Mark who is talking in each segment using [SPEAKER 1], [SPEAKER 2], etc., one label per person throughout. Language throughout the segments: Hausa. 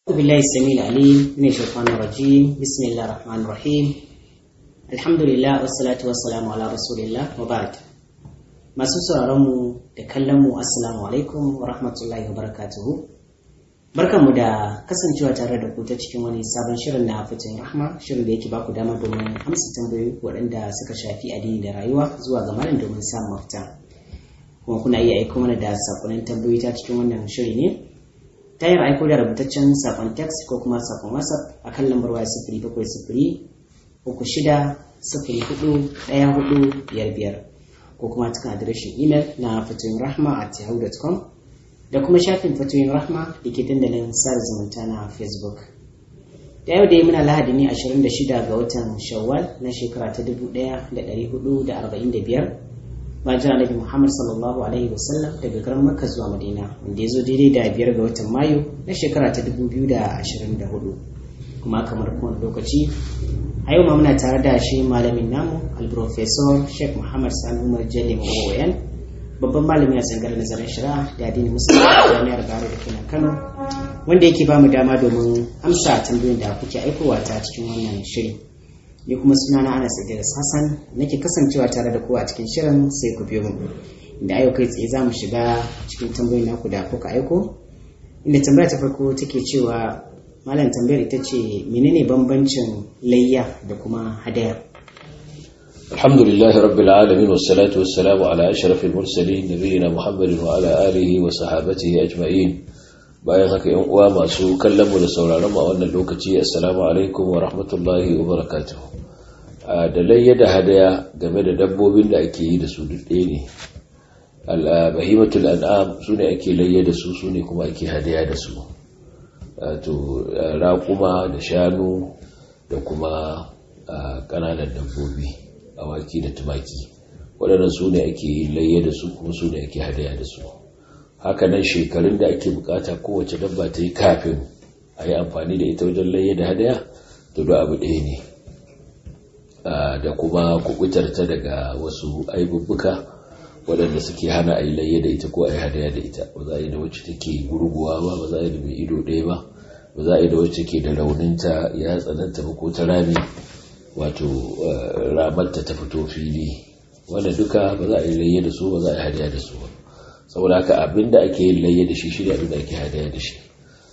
[SPEAKER 1] أعوذ بالله السميع العليم من الشيطان الرجيم بسم الله الرحمن الرحيم الحمد لله والصلاة والسلام على رسول الله وبعد masu sauraronmu da kallonmu assalamu alaikum wa rahmatullahi wa barakatuhu barkanmu da kasancewa tare da ku ta cikin wani sabon shirin na fitin rahma shirin da yake baku dama domin amsa tambayoyi waɗanda suka shafi addini da rayuwa zuwa ga malam domin samun mafita kuma kuna iya aiko mana da sakonnin tambayoyi ta cikin wannan shiri ne ta yin aiko da rubutaccen sakon text ko kuma sakon whatsapp a kan lambar waya sifiri bakwai sifiri uku shida sifiri hudu ɗaya hudu biyar biyar ko kuma cikin adireshin imel na fatoyin rahma a yahoo.com da kuma shafin fatoyin rahma da ke dandalin sada zumunta na facebook da yau da yi muna lahadi ne 26 ga watan shawwal na shekara ta 1445 bayan annabi Muhammad sallallahu alaihi wasallam daga garin Makka zuwa Madina wanda ya zo daidai da biyar ga watan Mayu na shekara ta 2024 kuma kamar kowane lokaci a yau ma muna tare da shi malamin namu al-professor Sheikh Muhammad Sani Umar Jalli Mawayan babban malami a tsangar nazarin shari'a da addinin musulmi a jami'ar Bayero da kenan Kano wanda yake ba mu dama domin amsa tambayoyin da kuke aikowa ta cikin wannan shiri ni kuma sunana Anas Idris Hassan nake kasancewa tare da kowa a cikin shirin sai ku biyo mu inda ayo kai tsaye zamu shiga cikin tambayoyin naku da kuka aiko inda tambaya ta farko take cewa malam tambayar ita ce menene bambancin layya da kuma hadaya
[SPEAKER 2] الحمد لله رب العالمين والصلاة والسلام على أشرف المرسلين نبينا محمد وعلى آله وصحابته أجمعين bayan haka yan uwa masu kallon mu da sauraron mu a wannan lokaci assalamu alaikum wa rahmatullahi wa barakatuh da layya da hadaya game da dabbobin da ake yi da su duk ɗaya ne al-bahimatul an'am sune ake layya da su sune kuma ake hadaya da su to raƙuma da shanu da kuma ƙananan dabbobi awaki da tumaki waɗannan sune ake layya da su kuma sune ake hadaya da su haka nan shekarun da ake bukata kowace dabba ta yi kafin a yi amfani da ita wajen layya da hadaya to da abu ɗaya ne da kuma kubutar ta daga wasu aibubbuka waɗanda suke hana a yi layya da ita ko a yi hadaya da ita ba za a yi da wacce take gurguwa ba ba za a yi da mai ido ɗaya ba ba za a yi da wacce ke da rauninta ya tsananta ba ko ta rami wato ramarta ta fito fili wanda duka ba za a yi layya da su ba za a yi hadaya da su ba saboda haka abin da ake yin layya da shi shi abin da ake hadaya da shi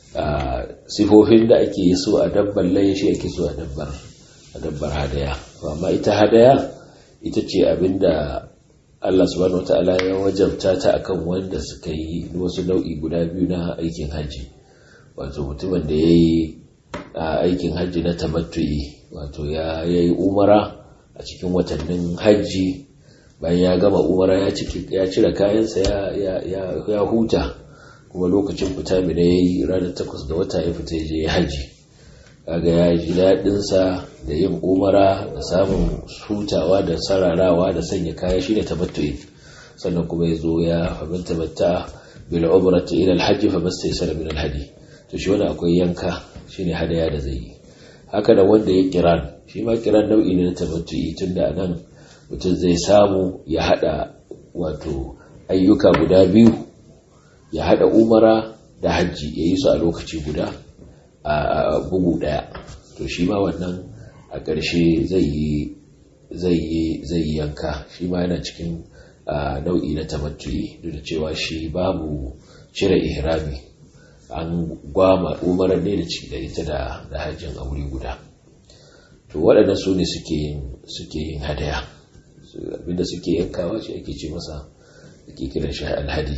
[SPEAKER 2] sifofin da ake yi so a dabbar layya shi ake so a dabbar a dabbar hadaya amma ita hadaya ita ce abin da Allah subhanahu wata'ala ya wajabta ta akan wanda suka yi wasu nau'i guda biyu na aikin hajji wato mutumin da ya yi aikin hajji na tamattu'i wato ya yi umara a cikin watannin hajji bayan ya gama umara ya cire kayansa ya huta kuma lokacin fita mina ya yi ranar takwas da wata ya fita je ya haji kaga ya ji daɗinsa da yin umara da samun hutawa da sararawa da sanya kaya shi ne tabattu'i sannan kuma ya zo ya famin tabatta bil umrati ila alhajji fa basta yasara min alhadi to shi wani akwai yanka shine hadaya da zai yi haka da wanda ya kiran shi ma kiran nau'i ne na tabattu'i tunda nan mutum zai samu ya hada wato ayyuka guda biyu ya hada umara da hajji ya yi su a lokaci guda a bugu daya to shi ma wannan a ƙarshe zai yi yanka shi ma yana cikin nau'i na tamattuyi duk da cewa shi babu cire ihrami an gwama umarar ne da ita da hajjin a wuri guda to waɗannan su ne suke yin hadaya abinda suke yankawa shi ake ce masa ake kiran shi alhadi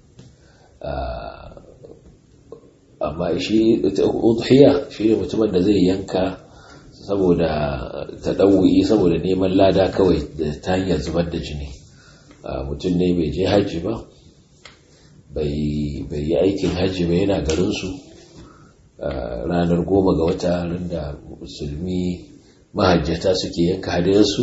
[SPEAKER 2] amma shi udhiya shi ne mutumin da zai yanka saboda taɗawuyi saboda neman lada kawai da ta hanyar zubar da jini mutum ne bai je hajji ba bai yi aikin hajji ba yana garinsu ranar goma ga wata da musulmi mahajjata suke yanka hadayarsu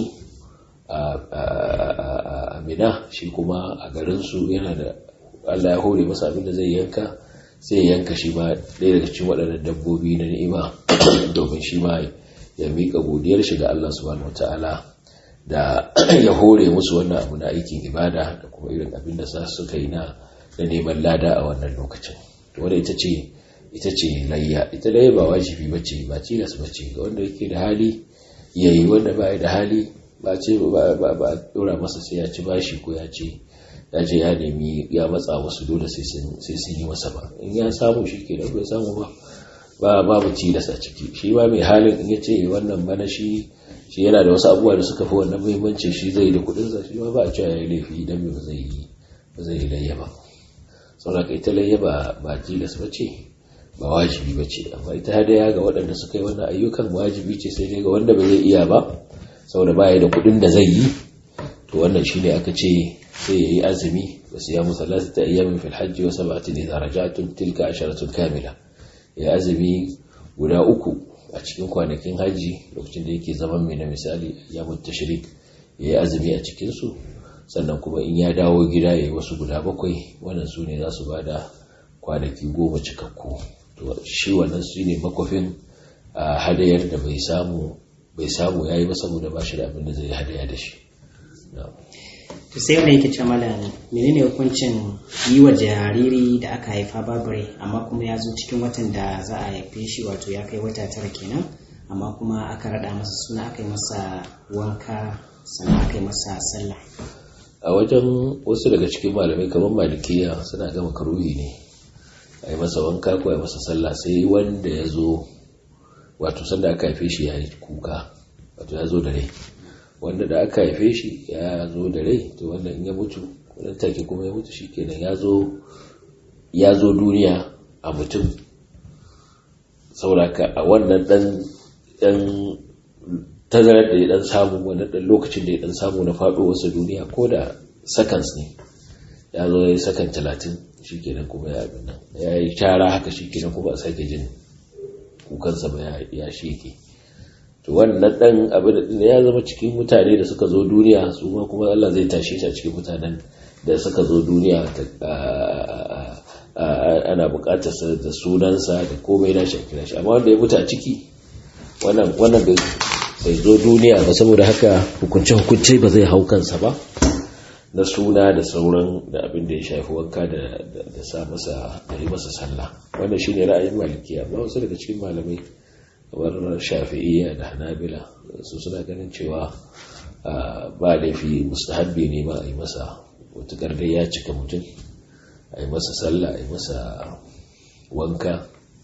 [SPEAKER 2] a mina shi kuma a garinsu yana da allah ya hore masa abin da zai yanka sai ya yanka shi ma ɗaya daga cikin waɗannan dabbobi na ni'ima domin shi ma ya miƙa godiyar shi ga allah subhanahu wata'ala da ya hore musu wannan abu na aikin ibada da kuma irin abin da suka yi na neman lada a wannan lokacin to wadda ita ce ita ce layya ita layya ba wajibi bace ba tilas bace ga wanda yake da hali yayi wanda ba da hali ba ce ba ba dora masa sai ya ci bashi ko ya ce ya ce ya nemi ya matsa wasu dole sai sun yi masa ba in ya samu shi ke da bai samu ba ba babu tilas a ciki shi ba mai halin in ya ce wannan bana shi shi yana da wasu abubuwa da suka fi wannan muhimmanci shi zai da kudin sa shi ba a cewa ya yi laifi idan ba zai yi ba zai yi layya ba saboda ita layya ba ba tilas ba ce ba wajibi ba ce amma ita hadaya ga waɗanda suka yi wannan ayyukan wajibi ce sai dai ga wanda ba zai iya ba saboda ba ya da kudin da zai yi to wannan shine aka ce sai ya yi azumi wa siyamu thalathata ayyamin fil hajji wa sab'atin idza raja'tum tilka asharatun kamila ya azumi guda uku a cikin kwanakin hajji lokacin da yake zaman mai na misali ayyamun tashrik ya yi azumi a cikin su sannan kuma in ya dawo gida ya yi wasu guda bakwai wannan su ne za su bada kwanaki goma cikakku to shi wannan su ne makwafin hadayar da bai samu bai samu yayi ba saboda ba shi da abin da zai hadaya da shi
[SPEAKER 1] to sai wanda yake ce malam menene hukuncin yi wa jariri da aka haifa babure amma kuma ya zo cikin watan da za a haife shi wato ya kai wata tara kenan amma kuma aka rada masa suna aka yi masa wanka sannan aka yi masa sallah
[SPEAKER 2] a wajen wasu daga cikin malamai kamar malikiya suna gama karuhi ne a yi masa wanka ko a yi masa sallah sai wanda ya zo wato sanda aka haife shi ya yi kuka wato ya zo da rai wanda da aka haife shi ya zo da rai to wanda in ya mutu wannan take kuma ya mutu shikenan ya zo ya zo duniya a mutum sauraka a wannan dan dan tazarar da ya dan samu wannan dan lokacin da ya dan samu na faɗo wasu duniya ko da seconds ne ya zo ya yi sakan talatin shikenan kuma ya abin nan ya yi shara haka shikenan kuma a sake jin kukansa ba ya sheke to wannan dan abin da ya zama cikin mutane da suka zo duniya su ma kuma Allah zai tashe shi a cikin mutanen da suka zo duniya ana bukatar sa da sunansa da komai na shi kira shi amma wanda ya mutu a ciki wannan wannan bai zo duniya ba saboda haka hukunce hukunce ba zai hau kansa ba na suna da sauran da abin da ya shafi wanka da sa masa da yi masa sallah wannan shine ra'ayin malikiya amma wasu daga cikin malamai kamar shafi'iyya da hanabila su suna ganin cewa ba laifi mustahabbi ne ma a yi masa mutukar dai ya cika mutum a yi masa sallah a yi masa wanka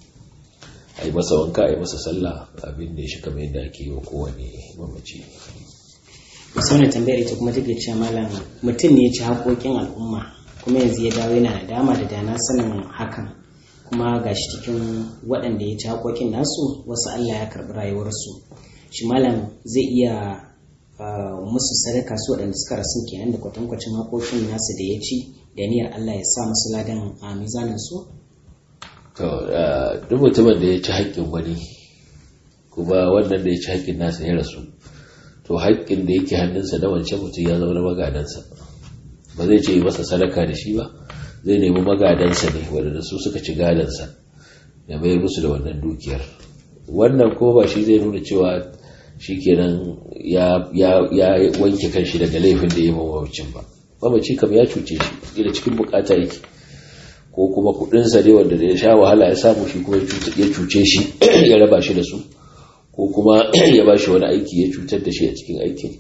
[SPEAKER 2] a yi masa wanka a yi masa sallah abin da ya shi kamar yadda ake yi wa kowane mamaci
[SPEAKER 1] musamman tambayar ita kuma take cewa malam mutum ne ya ci haƙoƙin al'umma kuma yanzu ya dawo yana da dama da dana sanin hakan kuma ga shi cikin waɗanda ya ci haƙoƙin nasu wasu Allah ya karɓi rayuwarsu shi malam zai iya musu sadaka su waɗanda suka rasu kenan da kwatankwacin haƙoƙin nasu da ya ci da niyyar Allah ya sa musu ladan a mizanin su
[SPEAKER 2] to duk mutumin da ya ci haƙƙin wani kuma wannan da ya ci haƙƙin nasa ya rasu to haƙƙin da yake hannunsa da wancan mutum ya zama na magadansa ba zai ce masa sadaka da shi ba zai nemi magadansa ne waɗanda su suka ci gadansa ya mayar musu da wannan dukiyar wannan ko ba shi zai nuna cewa shi kenan ya wanke kanshi daga laifin da ya mawacin ba mamaci kam ya cuce shi da cikin bukata yake ko kuma kudinsa ne wanda ya sha wahala ya samu shi kuma ya cuce shi ya raba shi da su ko kuma ya ba shi wani aiki ya cutar da shi a cikin aikin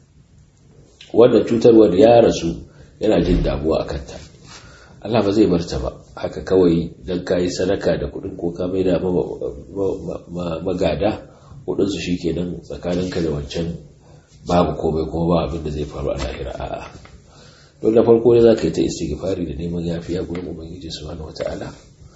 [SPEAKER 2] wannan cutarwar ya rasu yana jin damuwa a kanta Allah ba zai barta ba haka kawai don ka yi sadaka da kudin ko ka mai da magada kudinsu shi ke nan tsakaninka da wancan babu komai kuma ba abin da zai faru a lahira a'a don da farko ne za ka yi ta istighfari da neman yafiya gurin ubangiji subhanahu wata'ala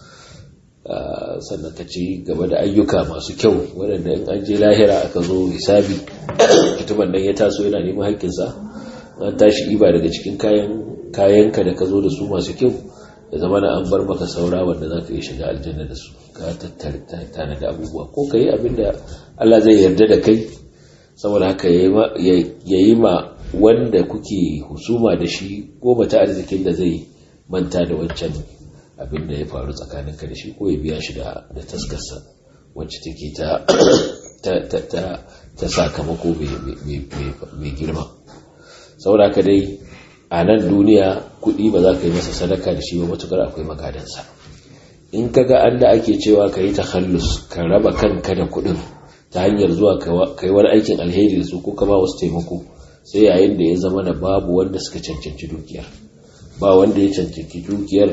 [SPEAKER 2] sannan ka ci gaba da ayyuka masu kyau waɗanda in an je lahira aka zo hisabi mutumin nan ya taso yana neman haƙƙinsa an tashi iba daga cikin kayan kayanka da ka zo da su masu kyau da zama na an bar maka saura wanda za ka yi shiga aljanna da su ka tattara da abubuwa ko ka yi abin da Allah zai yarda da kai saboda haka ya yi ma wanda kuke husuma da shi goma ta arzikin da zai manta da wancan abin da ya faru tsakaninka da shi ko ya biya shi da taskarsa wacce take ta sakamako mai girma saboda haka dai a nan duniya kuɗi ba za ka yi masa sadaka da shi ba matukar akwai magadansa in ka ga an da ake cewa ka yi takhallus ka raba kanka da kuɗin ta hanyar zuwa ka yi wani aikin alheri da su ko ka ba wasu taimako sai yayin da ya zama da babu wanda suka cancanci dukiyar ba wanda ya cancanci dukiyar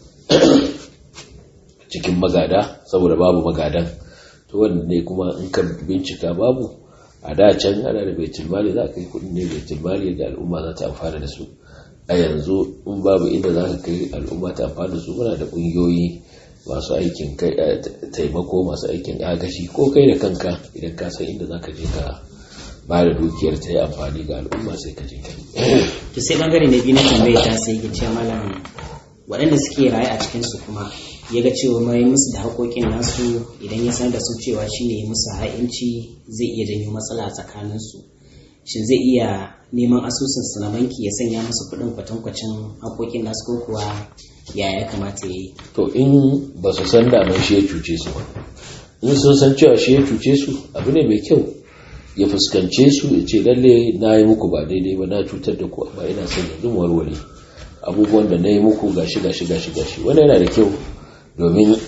[SPEAKER 2] cikin magada saboda babu magadan to wanda ne kuma in ka bincika babu a da can ana da baitul mali za ka yi kudin ne baitul mali da al'umma za ta amfana da su a yanzu in babu inda za ka kai al'umma ta amfana da su muna da ƙungiyoyi masu aikin taimako masu aikin agashi ko kai da kanka idan ka san inda za ka je ka ba da dukiyar ta yi amfani ga al'umma sai ka je kai
[SPEAKER 1] to sai bangare na biyu na tambayar ta sai ya ce malam waɗanda suke raye a cikinsu kuma ya ga cewa mai musu da haƙoƙin nasu idan ya sanar da su cewa shi ne musu ha'inci zai iya janyo matsala a tsakaninsu shin zai iya neman asusunsu na banki ya sanya musu kuɗin kwatankwacin haƙoƙin nasu ko kuwa ya ya kamata ya yi
[SPEAKER 2] to in ba su san daman shi ya cuce su ba in sun san cewa shi ya cuce su abu ne mai kyau ya fuskance su ya ce lalle na yi muku ba daidai ba na cutar da ku amma ina son yanzu warware abubuwan da na yi muku gashi gashi gashi gashi wani yana da kyau domin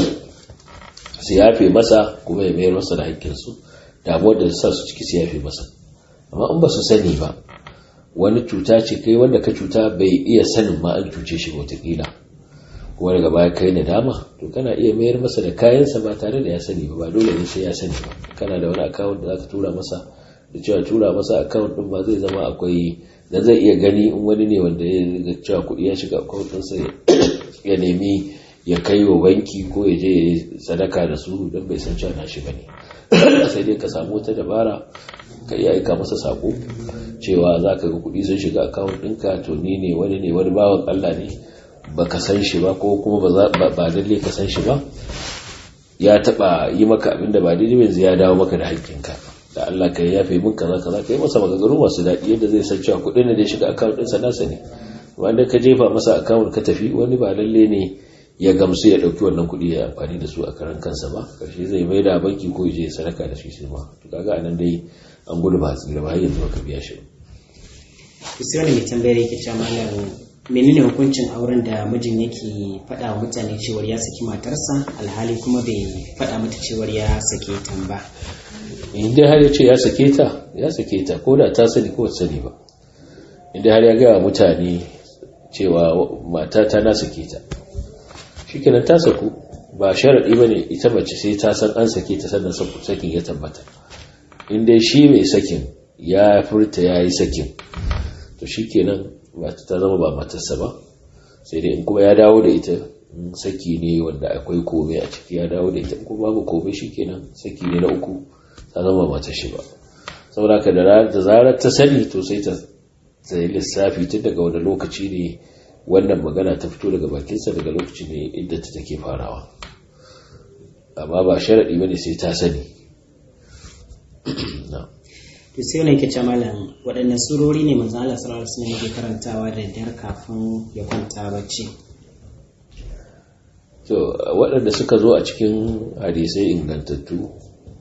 [SPEAKER 2] su yafe masa kuma ya mayar masa da haƙƙinsu damuwar da sa su ciki su yafe masa amma in ba su sani ba wani cuta ce kai wanda ka cuta bai iya sanin ma an cuce shi wataƙila kuma daga baya kai na dama to kana iya mayar masa da kayansa ba tare da ya sani ba ba dole ne sai ya sani ba kana da wani akawun da za ka tura masa da cewa tura masa akawun ɗin ba zai zama akwai da zai iya gani in wani ne wanda ya ga cewa kuɗi ya shiga akawun ɗinsa ya nemi ya kai wa banki ko ya je sadaka da su don bai san cewa na shi bane sai dai ka samu wata dabara ka iya aika masa sako cewa za ka ga kuɗi sun shiga akawun ɗinka to ni ne wani ne wani bawan Allah ne ba ka san shi ba ko kuma ba dalle ka san shi ba ya taɓa yi maka abin da ba daidai yanzu ya dawo maka da haƙƙinka da Allah ka yafe min kaza kaza ka yi masa maganganu masu daɗi yadda zai san cewa kuɗin da ya shiga akawun ɗinsa nasa ne wanda ka jefa masa akawun ka tafi wani ba lalle ne ya gamsu ya ɗauki wannan kuɗi ya amfani da su a karan kansa ba karshe zai mai da banki ko ya je ya sadaka da shi sai ma to kaga anan dai an gudu ba tsira ba har yanzu baka biya shi
[SPEAKER 1] ba sai wani mai tambayar yake cewa malam menene hukuncin auren da mijin yake faɗa wa mutane cewar ya saki matarsa alhali kuma bai faɗa mata cewar ya sake ta ba
[SPEAKER 2] in dai har ya ce ya sake ta ya sake ta ko da ta sani ko sani ba in dai har ya gaya mutane cewa mata ta na sake ta shikenan ta saku ba sharaɗi ba ne ita mace sai ta san an sake ta sannan sakin ya tabbata in dai shi mai sakin ya furta ya yi sakin to shikenan mata ta zama ba matarsa ba sai dai in kuma ya dawo da ita saki ne wanda akwai kome a ciki ya dawo da ita in kuma babu kome shikenan saki ne na uku ta zama matar shi ba saboda ka da zarar ta sani to sai ta sai lissafi tun daga wani lokaci ne wannan magana ta fito daga bakinsa daga lokaci ne inda ta take farawa amma ba sharaɗi bane sai ta sani
[SPEAKER 1] to sai wani yake malam waɗanne surori ne manzo Allah sallallahu alaihi wasallam yake karantawa da daddare kafin ya kwanta bacci
[SPEAKER 2] to waɗanda suka zo a cikin hadisai ingantattu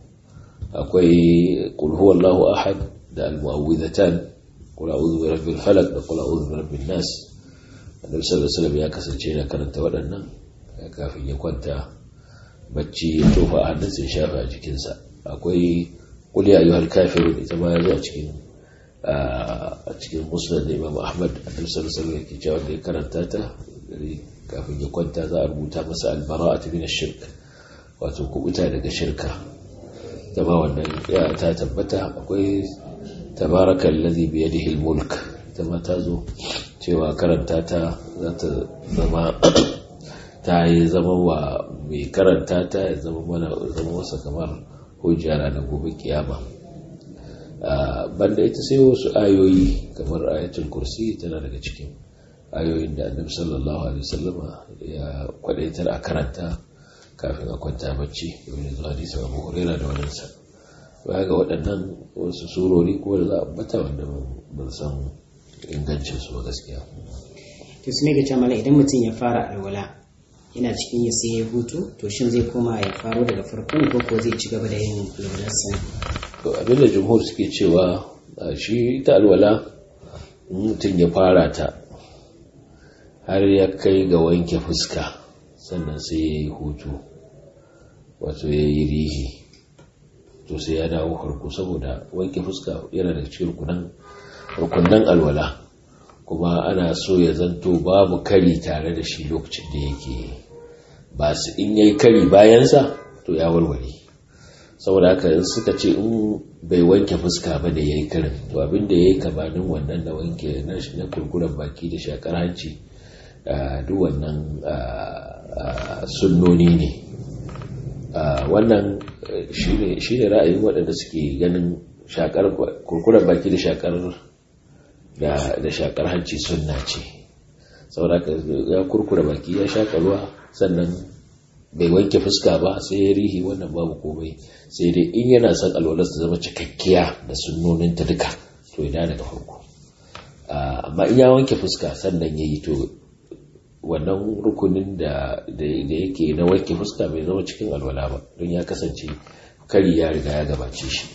[SPEAKER 2] akwai qul huwallahu ahad da al-mu'awwidhatan qul a'udhu bi rabbil falaq da qul a'udhu bi rabbin nas annabi sallallahu alaihi wasallam ya kasance yana karanta waɗannan kafin ya kwanta bacci ya tofa a hannunsa ya shafa a jikinsa akwai qul ya ayyuhal kafirun ita ma ya zo a cikin a cikin musnad da imam ahmad annabi sallallahu alaihi wasallam yake cewa da ya karanta ta kafin ya kwanta za a rubuta masa albara'atu min ash-shirk wato kubuta daga shirka ta ba wannan ya ta tabbata akwai tabarakal ladhi bi yadihi al-mulk ita ma ta zo cewa karanta ta za ta zama ta yi zama wa mai karanta ta ya zama mana zama masa kamar hujja ranar gobe kiyama banda ita sai wasu ayoyi kamar ayatul kursi tana daga cikin ayoyin da annabi sallallahu alaihi wasallama ya kwadaitar a karanta kafin a kwanta bacci domin zuwa hadisin abu huraira da wannan sa baya ga waɗannan wasu surori ko da za a bata wanda ban san ingancin su ba gaskiya
[SPEAKER 1] to su ne ga cewa idan mutum ya fara alwala yana cikin ya sai ya hutu to shin zai koma ya faro daga farkon ko ko zai ci gaba da yin alwalarsa
[SPEAKER 2] to abinda jumhur suke cewa shi ita alwala mutum ya fara ta har ya kai ga wanke fuska sannan sai ya yi hutu wato ya yi rihi to sai ya dawo farko saboda wanke fuska yana da cikin rukunan alwala kuma ana so ya zanto babu kari tare da shi lokacin da yake ba su in yayi kari bayansa to ya warware saboda haka in suka ce in bai wanke fuska ba da yayi karin to abin da yayi kabanin wannan da wanke na na kurkuren baki da shakar hanci duk wannan sunnoni ne wannan shine ra'ayin waɗanda suke ganin shakar kurkuren baki da shakar da shakar hanci sunna ce saboda ya kurkura baki ya shaka ruwa sannan bai wanke fuska ba sai ya rihi wannan babu komai sai dai in yana son alwalar ta zama cikakkiya da sunnoninta duka to ya daga farko amma in ya wanke fuska sannan ya yi to wannan rukunin da yake na wanke fuska bai zama cikin alwala ba don ya kasance kari ya riga ya gabace shi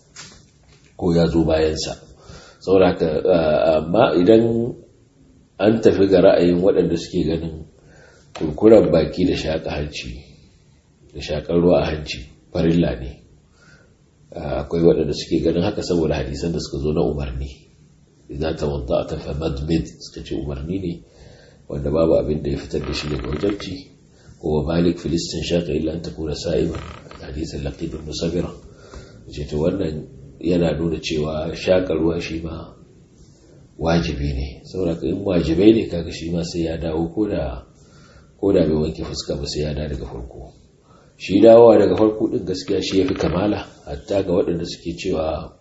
[SPEAKER 2] ko ya zo bayansa sauraka amma idan an tafi ga ra'ayin waɗanda suke ganin kurkuren baki da shaƙa hanci da shaƙar ruwa a hanci farilla ne akwai waɗanda suke ganin haka saboda hadisan da suka zo na umarni idan ta wanta a tafa madmid suka ce umarni ne wanda babu abin da ya fitar da shi daga wajabci ko malik filistin shaƙa illa an ta kuna sa'ima hadisan laqib ibn sabira ce to wannan yana nuna cewa shaƙa ruwa shi ma wajibi ne saboda in wajibai ne kaga shi ma sai ya dawo ko da ko da bai wanke fuska ba sai ya da daga farko shi dawowa daga farko din gaskiya shi yafi kamala hatta ga waɗanda suke cewa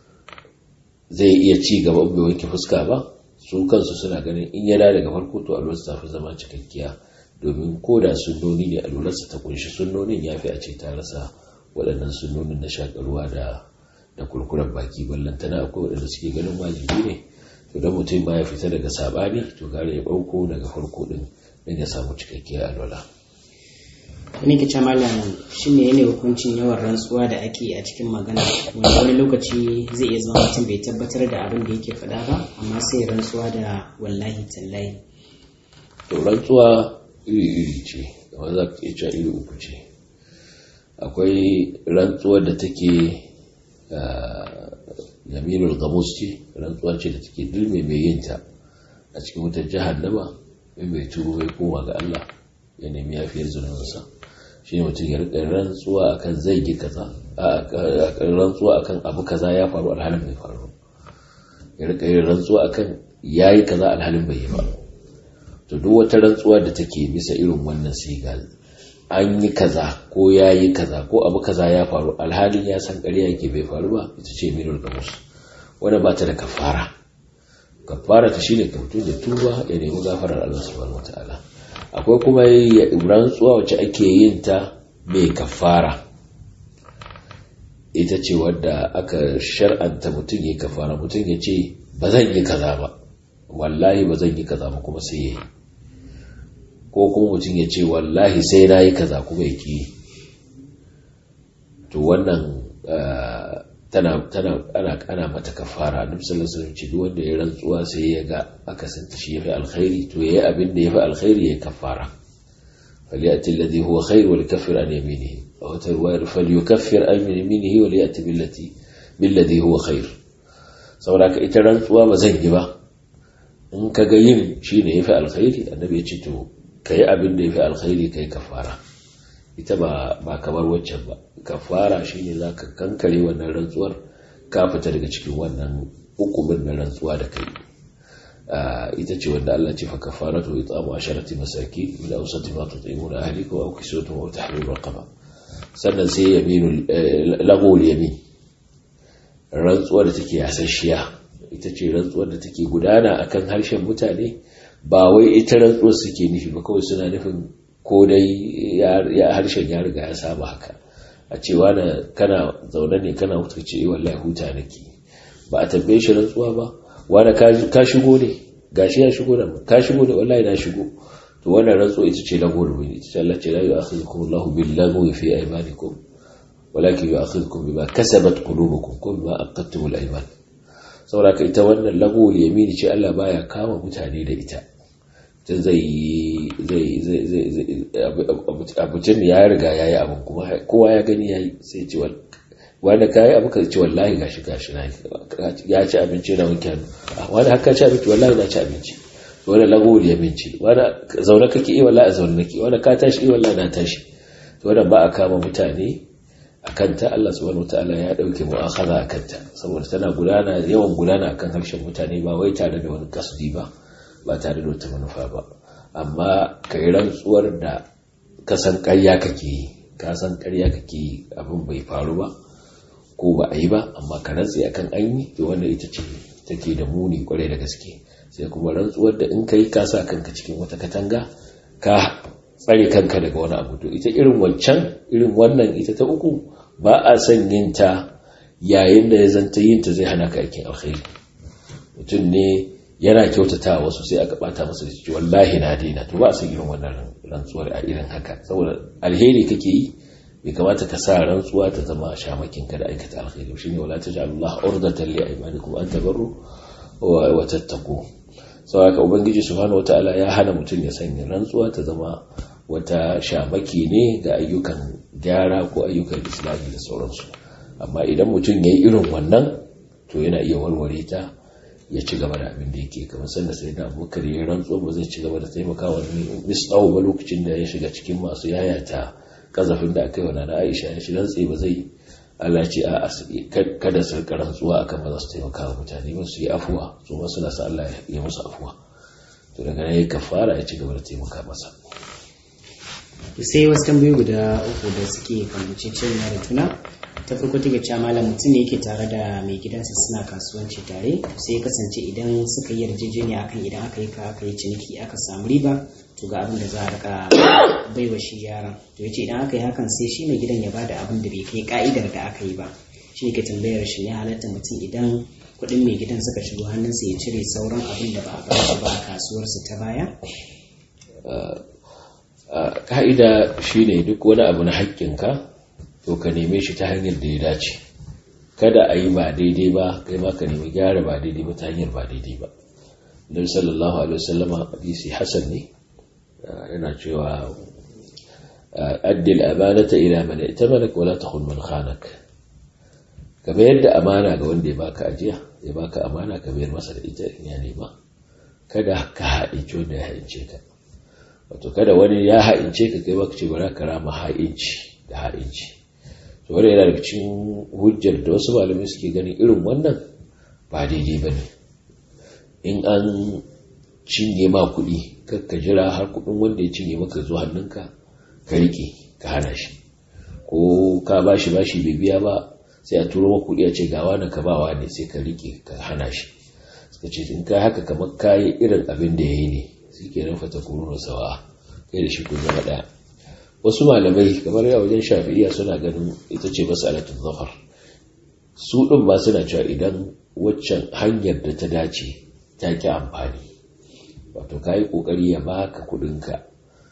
[SPEAKER 2] zai iya ci gaba bai wanke fuska ba su kansu suna ganin in ya da daga farko to alwarsa ta fi zama cikakkiya domin ko da sunnoni ne alwarsa ta kunshi sunnonin ya fi a ce ta rasa waɗannan sunnonin na shakarwa da da kurkuren baki ballantana akwai waɗanda suke ganin wajibi ne to da mutum ba ya fita daga sabani to gare ya ɓauko daga farko din don ya samu cikakkiyar alwala
[SPEAKER 1] wani ke ce malam shi ne yanayi hukuncin yawan rantsuwa da ake a cikin magana wanda wani lokaci zai iya zama mutum bai tabbatar da abin da yake faɗa ba amma sai rantsuwa da wallahi tallahi
[SPEAKER 2] to rantsuwa iri-iri ce kamar za ka iya cewa iri uku ce akwai rantsuwar da take yaminul gamus ce rantsuwa ce da take dulme mai yinta a cikin wutar jahannama mai mai turo mai koma ga Allah ya nemi yafiyar zunansa shi ne mutum ya rika rantsuwa akan zai yi kaza rantsuwa akan abu kaza ya faru alhalin bai faru ya rika yin rantsuwa akan yayi kaza alhalin bai yi ba to duk wata rantsuwa da take bisa irin wannan sigal an yi kaza ko ya yi kaza ko abu kaza ya faru alhalin ya san ƙarya yake bai faru ba ita ce minul gamus wanda ba ta da kafara kafara ta shine ka fito da tuba ya nemi gafarar Allah subhanahu wataala akwai kuma rantsuwa wacce ake yin ta mai kafara ita ce wadda aka shar'anta mutum ya kafara mutum ya ce ba zan yi kaza ba wallahi ba zan yi kaza ba kuma sai ya yi ko kuma mutum ya ce wallahi sai na yi kaza kuma ya ki to wannan tana ana ana mata kafara annabi sallallahu alaihi wasallam duk wanda ya rantsuwa sai ya ga akasin ta shi yafi alkhairi to yayi abin da yafi alkhairi ya kafara falyati alladhi huwa khair wa likaffir an yaminihi aw tarwa falyukaffir an yaminihi wa liyati billati billadhi huwa khair saboda ka ita rantsuwa ba zan yi ba in ka ga yin shine yafi alkhairi annabi ya ce to kai abin da yafi alkhairi kai kafara ita ba ba kamar waccan ba kafara shine zaka kankare wannan rantsuwar ka fita daga cikin wannan hukumin na rantsuwa da kai ita ce wanda Allah ce fa kafaratu it'amu asharati masaki min awsati ma tut'imuna ahlikum aw kiswatuhum aw tahriru raqaba sannan sai yaminul lagul yamin rantsuwar da take yasasshiya ita ce rantsuwar da take gudana akan harshen mutane ba wai ita rantsuwar suke nufi ba kawai suna nufin ko dai ya harshen ya riga ya saba haka a cewa na kana zaune ne kana hutu ce wallahi huta nake ba a tambaye shi rantsuwa ba wani ka shigo ne gashi ya shigo da ka shigo da wallahi na shigo to wannan rantsuwa ita ce lagu rubuni ita ce Allah ce la yu'akhidhukum Allahu bil lagwi fi aymanikum walakin yu'akhidhukum bima kasabat qulubukum kum bima aqadtum al ayman saboda ka ita wannan lagu yamini ce Allah baya kama mutane da ita mutum zai yi zai zai zai abucin ya riga ya yi abu kuma kowa ya gani ya yi sai ce wanda ka yi abu ka ce wallahi gashi gashi na ya ci abinci na wanke hannu wanda haka ci abinci wallahi na ci abinci wanda lagowar ya minci wanda zaune kake yi wallahi a zaune nake wanda ka tashi yi wallahi na tashi wanda ba a kama mutane a kanta Allah subhanahu wataala ya dauke mu'akhadha a kanta saboda tana gudana yawan gudana akan harshen mutane ba wai tare da wani kasdi ba ba tare da wata manufa ba amma kai rantsuwar da ka san ƙarya kake yi ka san ƙarya kake yi abin bai faru ba ko ba a yi ba amma ka rantse akan an yi to wannan ita ce take da muni kwarai da gaske sai kuma rantsuwar da in kai ka sa kanka cikin wata katanga ka tsare kanka daga wani abu to ita irin wancan irin wannan ita ta uku ba a son yin ta yayin da ya zanta yin ta zai hana ka aikin alkhairi mutum ne yana kyautata wasu sai aka bata masa da ciki wallahi na daina to ba a son irin wannan rantsuwar a irin haka saboda alheri kake yi bai kamata ka sa rantsuwa ta zama shamakin ka da aikata alkhairi shine wala taj'alullah urdatan li aymanikum an tabarru wa tattaqu saboda ubangiji subhanahu wataala ya hana mutum ya sanya rantsuwa ta zama wata shamaki ne ga ayyukan gyara ko ayyukan islami da sauransu amma idan mutum ya yi irin wannan to yana iya warware ta ya ci gaba da abin da yake kamar sanda sai da abubakar ya rantsuwa ba zai ci gaba da taimakawa misɗau ba lokacin da ya shiga cikin masu yayata kazafin da aka yi wa nana aisha ya shi rantse ba zai Allah ce a kada su rika rantsuwa akan ba za su taimaka wa mutane ba su yi afuwa su ma suna sa Allah ya musu afuwa to daga nan ya kafara ya ci gaba da taimaka masa
[SPEAKER 1] sai wasu tambayoyi guda uku da suke kamance cewa da juna ta farko take cewa malam mutum ne yake tare da mai gidansa suna kasuwanci tare sai ya kasance idan suka yi yarjejeniya akan idan aka yi ka aka yi ciniki aka samu riba to ga abin da za a rika baiwa shi yaran to yace idan aka yi hakan sai shi mai gidan ya bada abin da bai kai ka'idar da aka yi ba shi ne ke tambayar shi ya halatta mutum idan kuɗin mai gidan suka shigo hannunsa ya cire sauran abin da ba a bashi ba a kasuwarsa ta baya
[SPEAKER 2] ka'ida shine duk wani abu na haƙƙinka to ka neme shi ta hanyar da ya dace kada a yi ba daidai ba kai ma ka nemi gyara ba daidai ba ta hanyar ba daidai ba don sallallahu alaihi wasallama hadisi hasan ne yana cewa addil amanata ila man itamalak wala takhun man khanak ka bayar da amana ga wanda ya baka ajiya ya baka amana ka bayar masa da ita in ya nema kada ka haɗince wanda ya haɗince ka wato kada wani ya haɗince ka kai baka ce bara ka rama ha'inci da ha'inci to wanda yana daga cikin hujjar da wasu malamai suke ganin irin wannan ba daidai ba ne in an cinye ma kuɗi ka jira har kuɗin wanda ya cinye maka zuwa hannunka ka riƙe ka hana shi ko ka bashi bashi bai biya ba sai a turo maka kuɗi a ce gawa na ka bawa ne sai ka riƙe ka hana shi suka ce in ka haka kamar kayi irin abin da ya yi ne shi ke nan fata kuruna sawa kai da shi kun zama ɗaya wasu malamai kamar ya wajen shafi'iya suna ganin ita ce masalatun zafar su ɗin ba suna cewa idan waccan hanyar da ta dace ta ki amfani wato ka yi ƙoƙari ya baka kuɗinka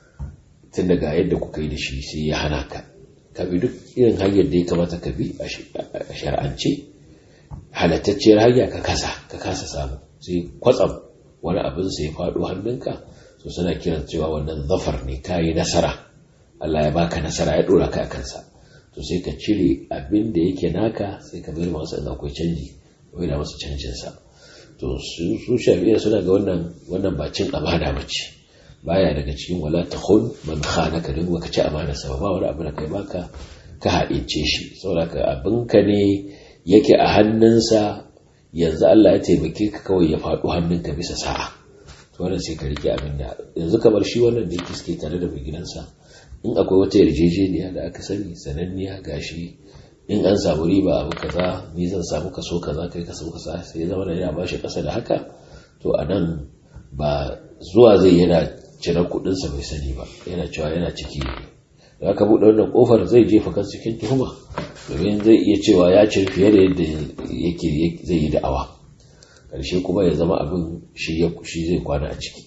[SPEAKER 2] tun daga yadda kuka yi da shi sai ya hana ka ka bi duk irin hanyar da ya kamata ka bi a shar'ance halattacciyar hanya ka kasa ka kasa samu sai kwatsam wani abin sai ya faɗo hannunka so suna kiran cewa wannan zafar ne ka yi nasara Allah ya baka nasara ya ɗora ka a kansa to sai ka cire abin da yake naka sai ka bayar masa in akwai canji ko yana masa canjinsa to su shafi'a suna ga wannan wannan ba cin amana ba ce baya daga cikin wala ta khun man khanaka don baka ci amana sa ba wani abu da kai baka ka haɗince shi saboda ka abinka ne yake a hannunsa yanzu Allah ya taimake ka kawai ya faɗo hannunka bisa sa'a to wannan sai ka rike abin da yanzu kamar shi wannan da yake suke tare da mai gidansa in akwai wata yarjejeniya da aka sani sananniya gashi in an samu riba abu kaza ni zan samu kaso kaza kai kaso kaza sai ya zama da yana bashi kasa da haka to a nan ba zuwa zai yana cire kudinsa bai sani ba yana cewa yana ciki da aka buɗe wannan kofar zai jefa kan cikin tuhuma domin zai iya cewa ya ci fiye da yadda yake zai yi da'awa ƙarshe kuma ya zama abin shi zai kwana a ciki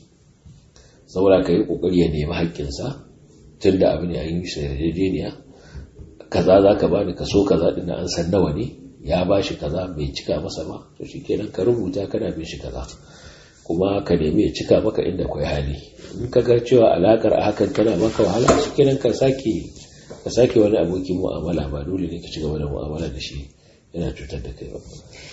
[SPEAKER 2] saboda ka yi ƙoƙari ya nemi haƙƙinsa tun da abin ya yi shi yarjejeniya kaza za ka bani kaso kaza din an san nawa ne ya ba shi kaza bai cika masa ba to shi kenan ka rubuta kana bin shi kaza kuma ka nemi ya cika maka inda kwai hali in ka ga cewa alakar a hakan tana maka wahala su kenan ka sake ka sake wani abokin mu'amala ba dole ne ka ci gaba da mu'amala da shi yana cutar da kai ba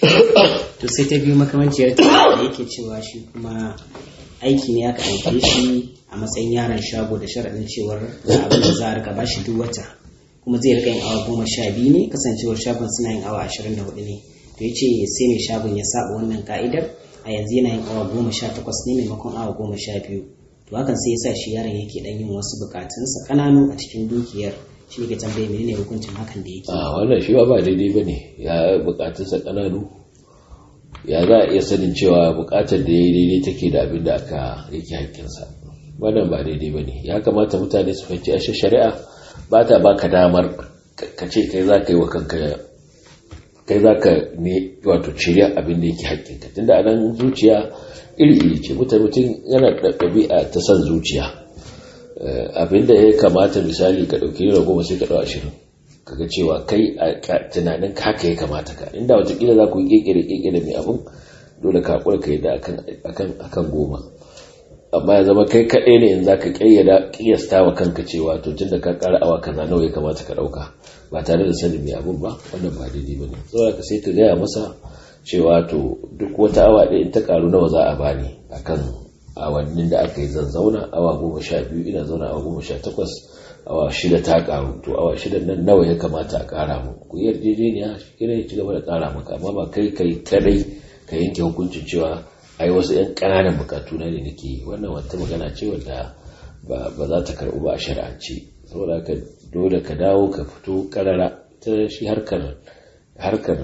[SPEAKER 1] to sai ta biyu makamanciyar ta da yake cewa shi kuma aiki ne aka aike shi a matsayin yaron shago da sharaɗin cewar ga abin da za a rika bashi duk wata kuma zai rika yin awa goma sha biyu ne kasancewar shagon suna yin awa ashirin da hudu ne to ya ce sai mai shagon ya saba wannan ka'idar a yanzu yana yin awa goma sha takwas ne maimakon awa goma sha biyu to hakan sai ya sa shi yaron yake dan yin wasu bukatunsa kananu a cikin dukiyar shi ne ke tambaye menene hukuncin hakan da yake
[SPEAKER 2] a wannan shi ba ba daidai ba ne ya bukatunsa kananu ya za a iya sanin cewa bukatar da ya yi daidai take da abin da aka yake hakkinsa wannan ba daidai ba ne ya kamata mutane su fahimci ashe shari'a ba ta baka damar ka ce kai za ka yi wa kanka kai za ka ne wato shirya abin da yake hakkinka tunda a nan zuciya iri-iri ce mutum mutum yana da ɗabi'a ta son zuciya abin da ya kamata misali ka ɗauki naira goma sai ka ɗau ashirin kaga cewa kai a tunanin haka ya kamata ka inda watakila za ku yi kekere kekere mai abin dole ka hakura ka yadda akan goma amma ya zama kai kaɗai ne in za ka ƙiyasta wa kanka cewa to tun da ka ƙara awa kaza nawa ya kamata ka ɗauka ba tare da sanin mai abin ba wannan ba daidai ba ne saboda ka sai ka gaya masa cewa to duk wata awa ɗaya in ta ƙaru nawa za a bani akan awannin da aka yi zan zauna awa goma sha biyu ina zauna awa goma sha takwas awa shida ta karu to awa shida nan nawa ya kamata a kara mu ku yarjejeniya shi ya ci gaba da kara maka amma ba kai kai kadai ka yanke hukuncin cewa ai wasu yan ƙananan bukatu na ne nake wannan wata magana ce wanda ba za ta karɓu ba a shari'ance saboda haka dole ka dawo ka fito karara ta shi harkar harkar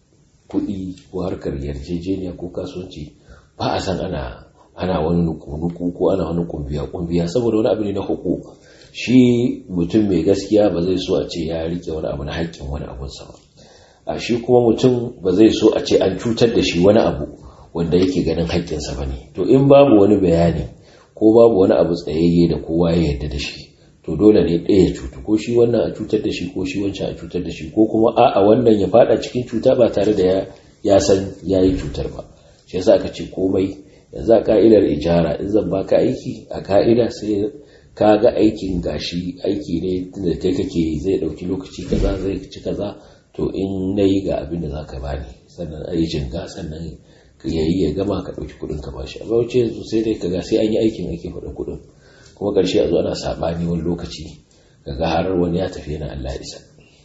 [SPEAKER 2] kuɗi ko harkar yarjejeniya ko kasuwanci ba a san ana ana wani nuku-nuku ko ana wani kumbiya-kumbiya saboda wani abu ne na hukuk shi mutum mai gaskiya ba zai so a ce ya rike wani abu na haƙƙin wani abunsa ba a shi kuma mutum ba zai so a ce an cutar da shi wani abu wanda yake ganin haƙƙinsa ba ne to in babu wani bayani ko babu wani abu tsayayye da kowa ya yarda da shi to dole ne ɗaya ya cutu ko shi wannan a cutar da shi ko shi wancan a cutar da shi ko kuma a'a wannan ya fada cikin cuta ba tare da ya san ya yi cutar ba shi yasa aka ce komai yanzu a ka'idar ijara in zan baka aiki a ka'ida sai ka ga aikin gashi aiki ne da kai kake zai dauki lokaci kaza zai ci kaza to in nayi ga abin da zaka bani sannan ayi jinga sannan ka yayi ya gama ka dauki kudin ka bashi amma wace yanzu sai dai kaga sai an yi aikin ake faɗa kudin kuma karshe a zo ana sabani wani lokaci kaga har wani ya tafi yana Allah ya isa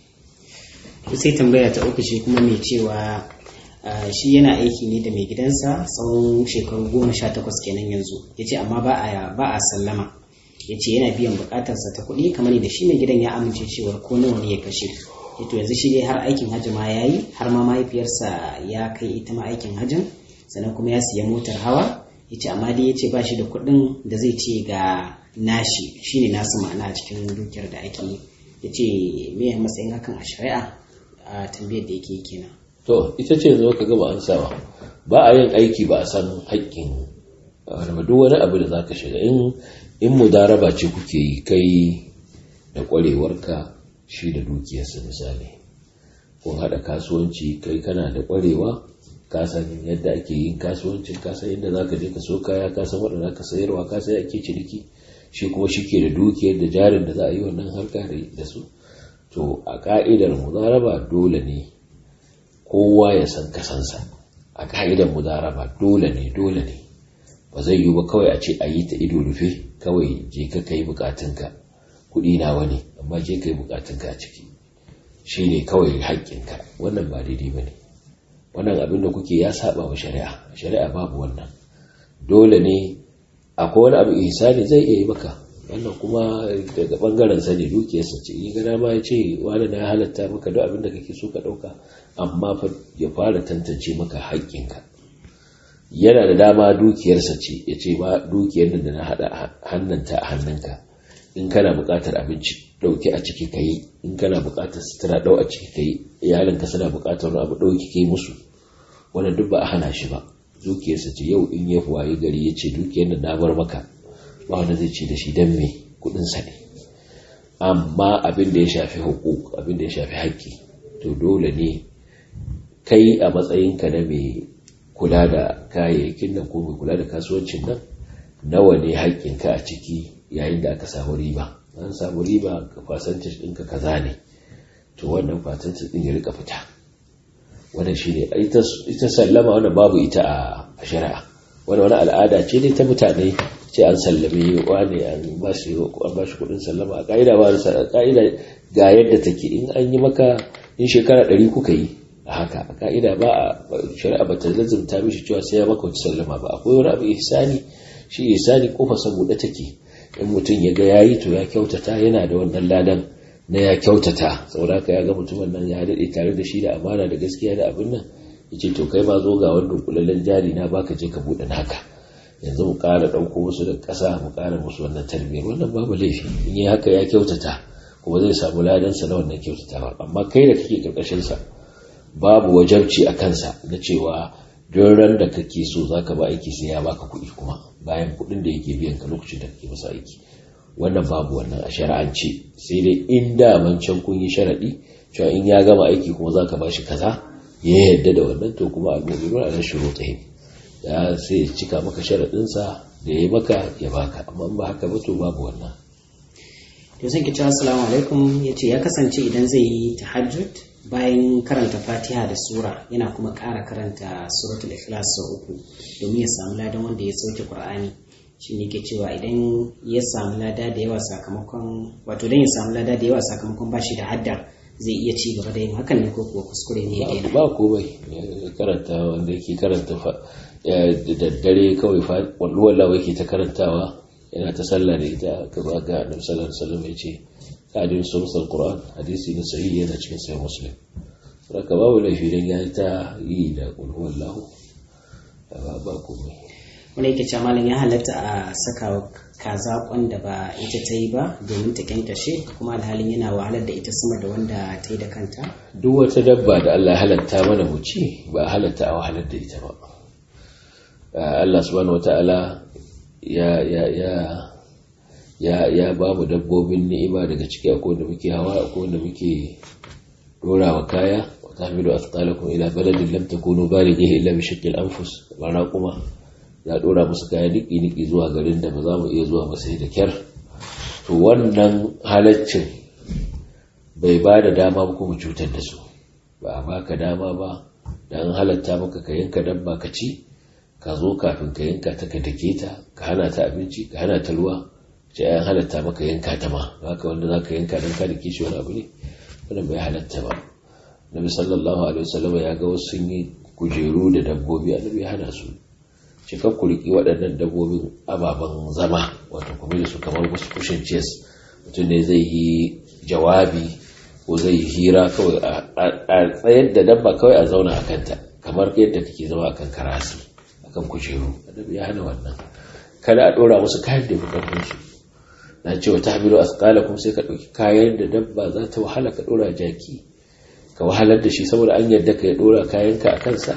[SPEAKER 1] sai tambaya ta uku shi kuma mai cewa shi yana aiki ne da mai gidansa tsawon shekaru goma sha takwas kenan yanzu ya ce amma ba a sallama ya ce yana biyan bukatarsa ta kuɗi kamar da shi mai gidan ya amince cewar ko nawa ne ya kashe ya to yanzu shi dai har aikin hajji ma ya yi har ma mahaifiyarsa ya kai ita ma aikin hajjin sannan kuma ya siya motar hawa ya ce amma dai ya ce ba shi da kuɗin da zai ce ga nashi shine nasu ma'ana a cikin dukiyar da ake yi ya ce me matsayin hakan a shari'a a tambayar da yake kenan
[SPEAKER 2] to ita ce zo ka gaba an sawa ba a yin aiki ba a san haƙƙin duk wani abu da za ka shiga in in mudaraba ce kuke yi kai da ƙwarewarka shi da dukiyarsa misali kun haɗa kasuwanci kai kana da ƙwarewa ka san yadda ake yin kasuwancin ka san yadda za ka je ka so kaya ka san waɗanda ka sayarwa ka san ake ciniki shi kuma shi ke da dukiyar da jarin da za a yi wannan harka da su to a ka'idar mudaraba dole ne kowa ya san kasansa a ka'idar mudaraba dole ne dole ne ba zai yi ba kawai a ce a yi ta ido rufe kawai je ka kai bukatunka kuɗi nawa ne amma je ka yi bukatunka a ciki shi ne kawai haƙƙinka wannan ba daidai ba ne wannan abin da kuke ya saba wa shari'a shari'a babu wannan dole ne akwai wani abu ihsani zai iya yi maka wannan kuma daga bangaren sa ne dukiyarsa ce yi gana ma ya ce wani na halatta maka duk abin da kake so ka ɗauka amma ya fara tantance maka haƙƙinka yana da dama dukiyarsa ce ya ce ba dukiyar da na haɗa hannunta a hannunka in kana buƙatar abinci ɗauki a ciki ka yi in kana buƙatar sutura ɗau a ciki ka yi iyalinka suna buƙatar abu ɗauki ka yi musu wannan duk ba a hana shi ba dukiyarsa ce yau in ya waye gari ya ce dukiyar da na bar maka ba wanda zai ce da shi don me kuɗinsa ne amma abin da ya shafi hukuk abin da ya shafi haƙƙi to dole ne kai a matsayinka na mai kula da kayayyakin nan ko mai kula da kasuwancin nan nawa ne haƙƙinka a ciki yayin da aka samu riba an samu riba ka fasantis ɗinka kaza ne to wannan fasantis ɗin ya rika fita wannan shi ne ita sallama wannan babu ita a shari'a wani wani al'ada ce ne ta mutane ce an sallame wani an ba shi kuɗin sallama a ƙa'ida ba ƙa'ida ga yadda take in an yi maka in shekara ɗari kuka yi a haka a ka'ida ba a shari'a ba ta lazumta mishi cewa sai ya maka wata sallama ba akwai wani abu ihsani shi ihsani kofa saboda take in mutum ya ga yayi to ya kyautata yana da wannan ladan na ya kyautata saboda haka ya ga mutumin nan ya daɗe tare da shi da amana da gaskiya da abin nan yace to kai ma zo ga wanda kulallen jari na baka je ka buɗe naka yanzu mu ƙara ɗauko musu da ƙasa mu ƙara musu wannan tarbiyyar wannan babu laifi in yi haka ya kyautata kuma zai samu ladansa na wannan kyautatawa amma kai da kake ƙarƙashinsa babu wajabci a kansa na cewa don ran da kake so za ka ba aiki sai ya baka kuɗi kuma bayan kuɗin da yake biyan ka lokacin da kake masa aiki wannan babu wannan a shari'ance sai dai in daman can kun yi sharaɗi cewa in ya gama aiki kuma za ka ba shi kaza ya yarda da wannan to kuma al-mu'minun ala shurutihim ya sai ya cika maka sharaɗinsa da ya maka ya baka amma in ba haka ba to babu wannan
[SPEAKER 1] to sai ki ce assalamu alaikum yace ya kasance idan zai yi tahajjud bayan karanta fatiha da sura yana kuma ƙara karanta suratul ikhlas sau uku domin ya samu ladan wanda ya sauke qur'ani shi ne ke cewa idan ya samu lada da yawa sakamakon wato dan ya samu lada da yawa sakamakon ba shi da hadda zai iya ci gaba da yin hakan ne ko kuwa kuskure ne ya daina
[SPEAKER 2] ba komai karanta wanda yake karanta da daddare kawai walwala yake ta karantawa yana ta sallah da ita ka ba ga annabi sallallahu alaihi wasallam ya ce ta'adin sulsul qur'an hadisi na sahihi yana cikin sahih muslim saka babu laifi dan ya ta yi da qul huwallahu ba ba komai
[SPEAKER 1] wanda yake cewa malam ya halatta a saka kaza da ba ita ta yi ba domin ta kyankashe kuma alhalin yana wahalar da ita sama da wanda ta yi da kanta
[SPEAKER 2] duk wata dabba da Allah halatta mana mu ci ba halatta a wahalar da ita ba Allah subhanahu wataala ya ya ya ya ya ba mu dabbobin ni'ima daga ciki akwai wanda muke hawa akwai wanda muke dorawa kaya wa tahmilu athqalakum ila baladin lam takunu balighihi illa bi shaqqil anfus bara kuma ya dora musu kaya niki niki zuwa garin da ba za mu iya zuwa ba sai da kyar to wannan halaccin bai ba da dama ba kuma cutar da su ba a baka dama ba dan halatta maka ka yanka dabba ka ci ka zo kafin ka yanka ta ka dake ta ka hana ta abinci ka hana ta ruwa ce ayan halatta maka yanka ta ma haka wanda za ka yanka don ka dake shi wani abu ne wannan bai halatta ba nabi sallallahu alaihi wasallam ya ga wasu sun yi kujeru da dabbobi annabi ya hana su ce kan ku riki waɗannan dabbobin ababen zama wato kuma da su kamar wasu kushin chess mutum ne zai yi jawabi ko zai yi hira kawai a tsayar da dabba kawai a zauna a kanta kamar yadda kake zama akan karasi akan kujeru annabi ya hana wannan kada a dora musu kayan da bukatun su na cewa ta hamilu asqalakum sai ka dauki kayan da dabba za ta wahala ka dora jaki ka wahalar da shi saboda an yarda ka ya dora kayanka a kansa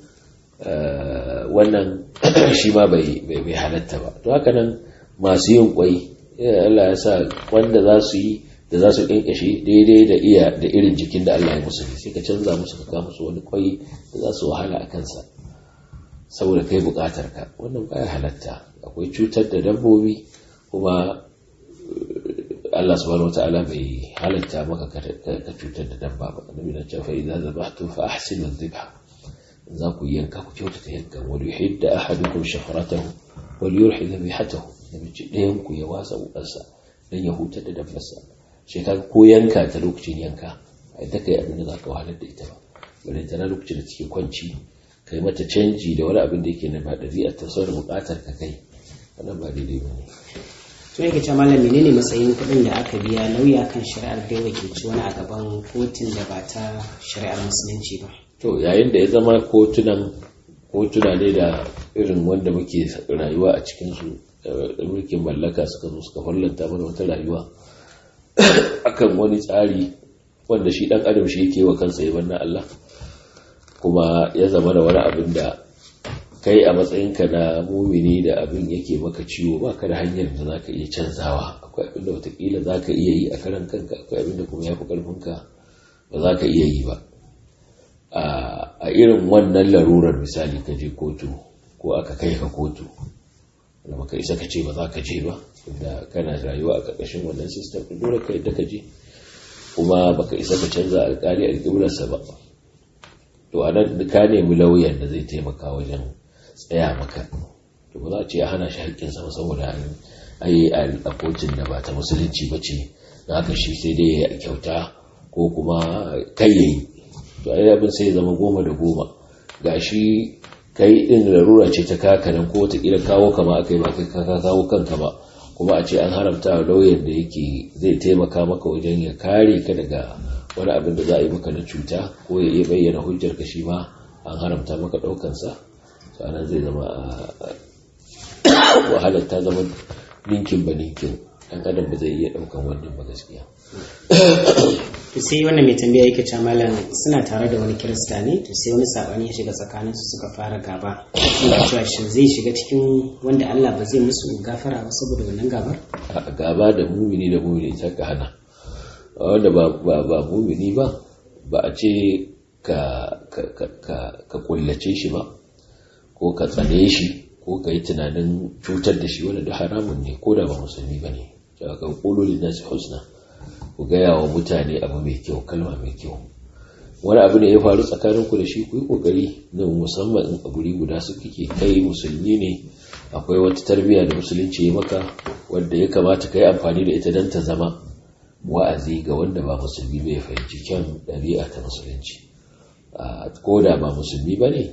[SPEAKER 2] wannan shi ma bai bai halatta ba to haka nan masu yin kwai Allah ya sa wanda za su yi da za su ƙyanƙyashe daidai da iya da irin jikin da Allah ya musu sai ka canza musu ka kawo musu wani kwai da za su wahala a kansa saboda kai buƙatar ka wannan baya halatta akwai cutar da dabbobi kuma Allah subhanahu wata'ala bai halatta maka ka cutar da dabba ba annabi na cewa idza zabahtum fa ahsinu dhibha za ku yanka ku kyautata yankan wal yuhidda ahadukum shafratahu wal yurhi dhabihatahu nabi ce ɗayan ku ya wasa wukarsa dan ya hutar da dabbarsa sai ka ko yanka ta lokacin yanka a ita kai abin da za ka wahalar da ita ba bari ta lokacin da take kwanci kai mata canji da wani abin da yake na ba ɗabi'a ta sauran buƙatar ka kai wannan ba daidai ba ne
[SPEAKER 1] to yake ce malam menene matsayin kuɗin da aka biya lauya kan shari'ar da wakilci wani a gaban kotun da ba ta shari'ar musulunci ba
[SPEAKER 2] to yayin da ya zama kotunan kotuna ne da irin wanda muke rayuwa a cikinsu da mulkin mallaka suka zo suka fallanta mana wata rayuwa akan wani tsari wanda shi dan adam shi yake wa kansa ya na Allah kuma ya zama da wani abin da kai a matsayinka na mumini da abin yake maka ciwo ba ka da hanyar da za ka iya canzawa akwai abin da watakila za ka iya yi a karan kanka akwai abin da kuma ya fi ƙarfinka ba za ka iya yi ba a irin wannan larurar misali ka je kotu ko aka kai ka kotu da baka isa ka ce ba za ka je ba da kana rayuwa a ƙarƙashin wannan system ɗin dole ka yadda ka je kuma baka isa ka canza alƙali alƙiblarsa ba to a nan ka nemi lauyan da zai taimaka wajen tsaya maka to ba za a ce a hana shi haƙƙinsa ba saboda an yi a kotun da ba ta musulunci ba ce na haka shi sai dai ya kyauta ko kuma kai yayi to ai abin sai ya zama goma da goma ga shi kai din larura ce ta kaka nan ko wataƙila kawo kama aka yi ba kai ka kawo kanka ba kuma a ce an haramta lauyan da yake zai taimaka maka wajen ya kare ka daga wani abin da za a yi maka na cuta ko ya iya bayyana hujjar ka shi ma an haramta maka ɗaukansa sannan zai zama wahalar ta zama ninkin ba ninkin ɗan adam ba zai iya ɗaukan wannan ba gaskiya
[SPEAKER 1] to sai wannan mai tambaya yake cewa malam suna tare da wani kirista ne to sai wani sabani ya shiga tsakanin su suka fara gaba suna cewa shin zai shiga cikin wanda Allah ba zai musu gafara ba saboda wannan gabar
[SPEAKER 2] a gaba da mumini da mumini ta ka hana wanda ba ba ba mumini ba ba a ce ka ka ka ka kullace shi ba ko ka tsane shi ko ka yi tunanin cutar da shi wanda da haramun ne ko da ba musulmi ba ne ka kulu linnasi husna ku gaya wa mutane abu mai kyau kalma mai kyau wani abu ne ya faru tsakanin ku da shi ku yi kokari na musamman in a guri guda su kike kai musulmi ne akwai wata tarbiyya da musulunci ya maka wanda ya kamata ka yi amfani da ita don ta zama wa'azi ga wanda ba musulmi bai fahimci kyan ɗabi'a ta musulunci ko da ba musulmi ba ne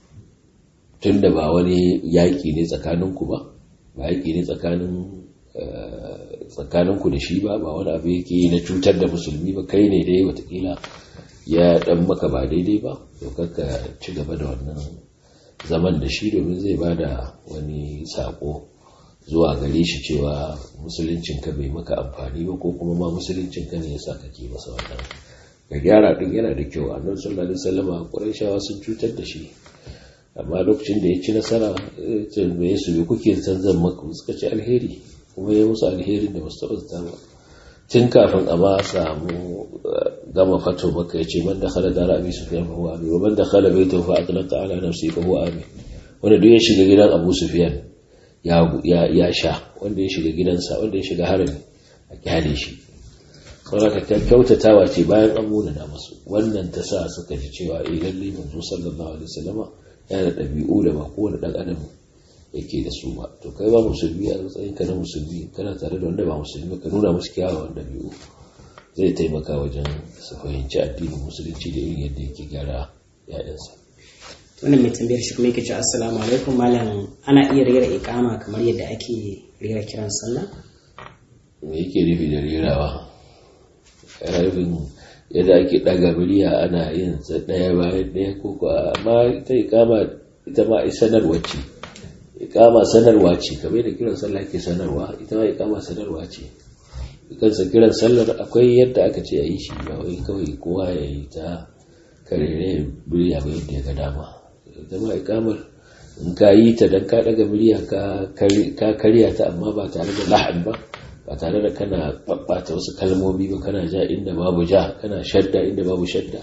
[SPEAKER 2] tun da ba wani yaƙi ne tsakaninku ba ba yaƙi ne tsakanin tsakaninku da shi ba ba wani abu yake na cutar da musulmi ba kai ne dai watakila ya dan maka ba daidai ba to kakka ci gaba da wannan zaman da shi domin zai ba da wani sako zuwa gare shi cewa musuluncin ka bai maka amfani ba ko kuma ma musuluncin ka ne yasa kake masa wannan ga gyara din yana da kyau annabi sallallahu alaihi wasallam quraishawa sun cutar da shi amma lokacin da ya ci nasara ya su bi kuke san zan maka suka ci alheri kuma ya musu alherin da musu taɓa ba tun kafin a ma samu gama fato maka ya ce man da khala da ra'abi sufiyan fa huwa amin wa man da khala bai tawfa atlaqa ala nafsi fa huwa amin wanda duk ya shiga gidan Abu Sufyan ya ya sha wanda ya shiga gidansa wanda ya shiga harami a kyale shi saboda ta kyautatawa ce bayan an muna da masu wannan ta sa suka ji cewa eh lalle manzo sallallahu alaihi wasallama yana da ɗabi'u da ba kowane ɗan adam yake da su ba to kai ba musulmi a matsayin ka na musulmi kana tare da wanda ba musulmi ka nuna musu kyawawan ɗabi'u zai taimaka wajen su fahimci addinin musulunci da irin yadda yake gyara ya'yansa
[SPEAKER 1] wannan mai tambayar shi kuma yake ce assalamu alaikum malam ana iya rera ikama kamar yadda ake rera kiran sallah
[SPEAKER 2] me yake nufi da rerawa yana nufin yadda ake ɗaga murya ana yin sa ɗaya bayan ɗaya ko amma ita ikama ita ma sanarwa ce ikama sanarwa ce kamar da kiran sallah ke sanarwa ita ma ikama sanarwa ce kansa kiran sallar akwai yadda aka ce a yi shi ba wai kawai kowa ya yi ta karere murya ba yadda ya ga dama ita ma ikamar in ka yi ta don ka ɗaga murya ka karya ta amma ba tare da lahan ba ba tare da kana babbata wasu kalmomi ba kana ja inda babu ja kana shadda inda babu shadda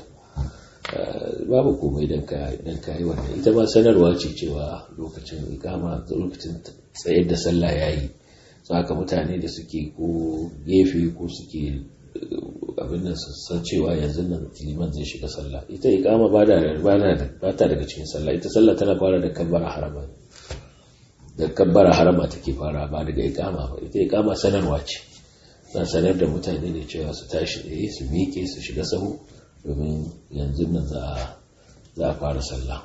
[SPEAKER 2] babu komai don ka yi wannan ita ma sanarwa ce cewa lokacin ikama lokacin tsayar da sallah ya yi saka mutane da suke ko gefe ko suke abin nan san cewa yanzu nan liman zai shiga sallah ita ikama ba ta daga cikin sallah ita sallah tana fara da kabbara harama da kabbara harama take fara ba daga ikama ba ita ikama sanarwa ce na sanar da mutane ne cewa su tashi tsaye su miƙe su shiga sahu domin yanzu nan za a fara sallah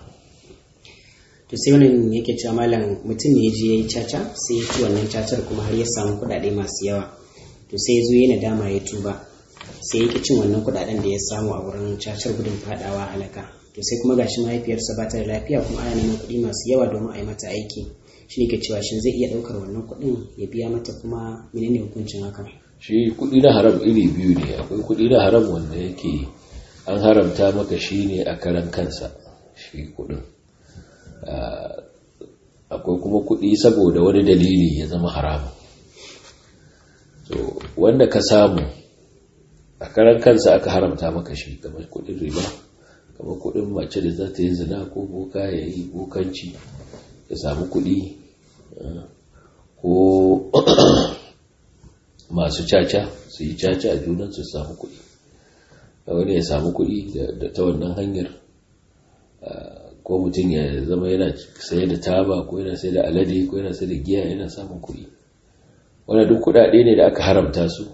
[SPEAKER 1] to sai wani yake cewa malam mutum ne je ya yi caca sai ya ci wannan cacar kuma har ya samu kuɗaɗe masu yawa to sai ya zo yana dama ya tuba sai ya cin wannan kuɗaɗen da ya samu a wurin cacar gudun faɗawa halaka to sai kuma gashi mahaifiyarsa ba ta da lafiya kuma ana neman kuɗi masu yawa domin a yi mata aiki shi ne ke cewa shin zai iya ɗaukar wannan kuɗin ya biya mata kuma menene hukuncin hakan
[SPEAKER 2] shi kuɗi na haram iri biyu ne akwai kuɗi na haram wanda yake an haramta maka shi ne a karan kansa shi kuɗin akwai kuma kuɗi saboda wani dalili ya zama haramu to wanda ka samu a karan kansa aka haramta maka shi kamar kuɗin riba kamar kuɗin mace da za ta yi zina ko boka ya yi bokanci ya samu kuɗi ko masu caca su yi caca a junan su samu kuɗi wani ya samu kuɗi da ta wannan hanyar ko mutum ya zama yana saye da taba ko yana saye da alade ko yana saye da giya yana samun kuɗi wani duk kuɗaɗe ne da aka haramta su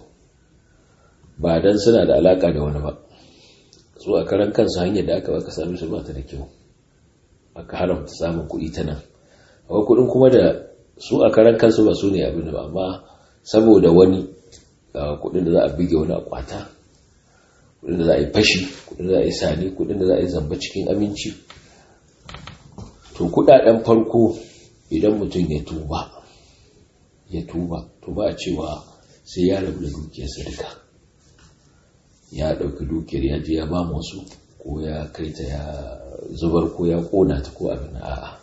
[SPEAKER 2] ba don suna da alaka da wani ba su a karan kansu hanyar da aka baka sami su ba ta da kyau aka haramta samun kuɗi ta nan akwai kuɗin kuma da su a karan kansu ba su ne abin ba amma saboda wani kuɗin da za a bige wani a kwata kuɗin da za a yi fashi kuɗin da za a yi sani kuɗin da za a yi zamba cikin aminci to kuɗaɗen farko idan mutum ya tuba ya tuba to ba a cewa sai ya rabu da dukiyarsa duka ya ɗauki dukiyar ya je ya ba wasu ko ya kai ta ya zubar ko ya ƙona ta ko abin a'a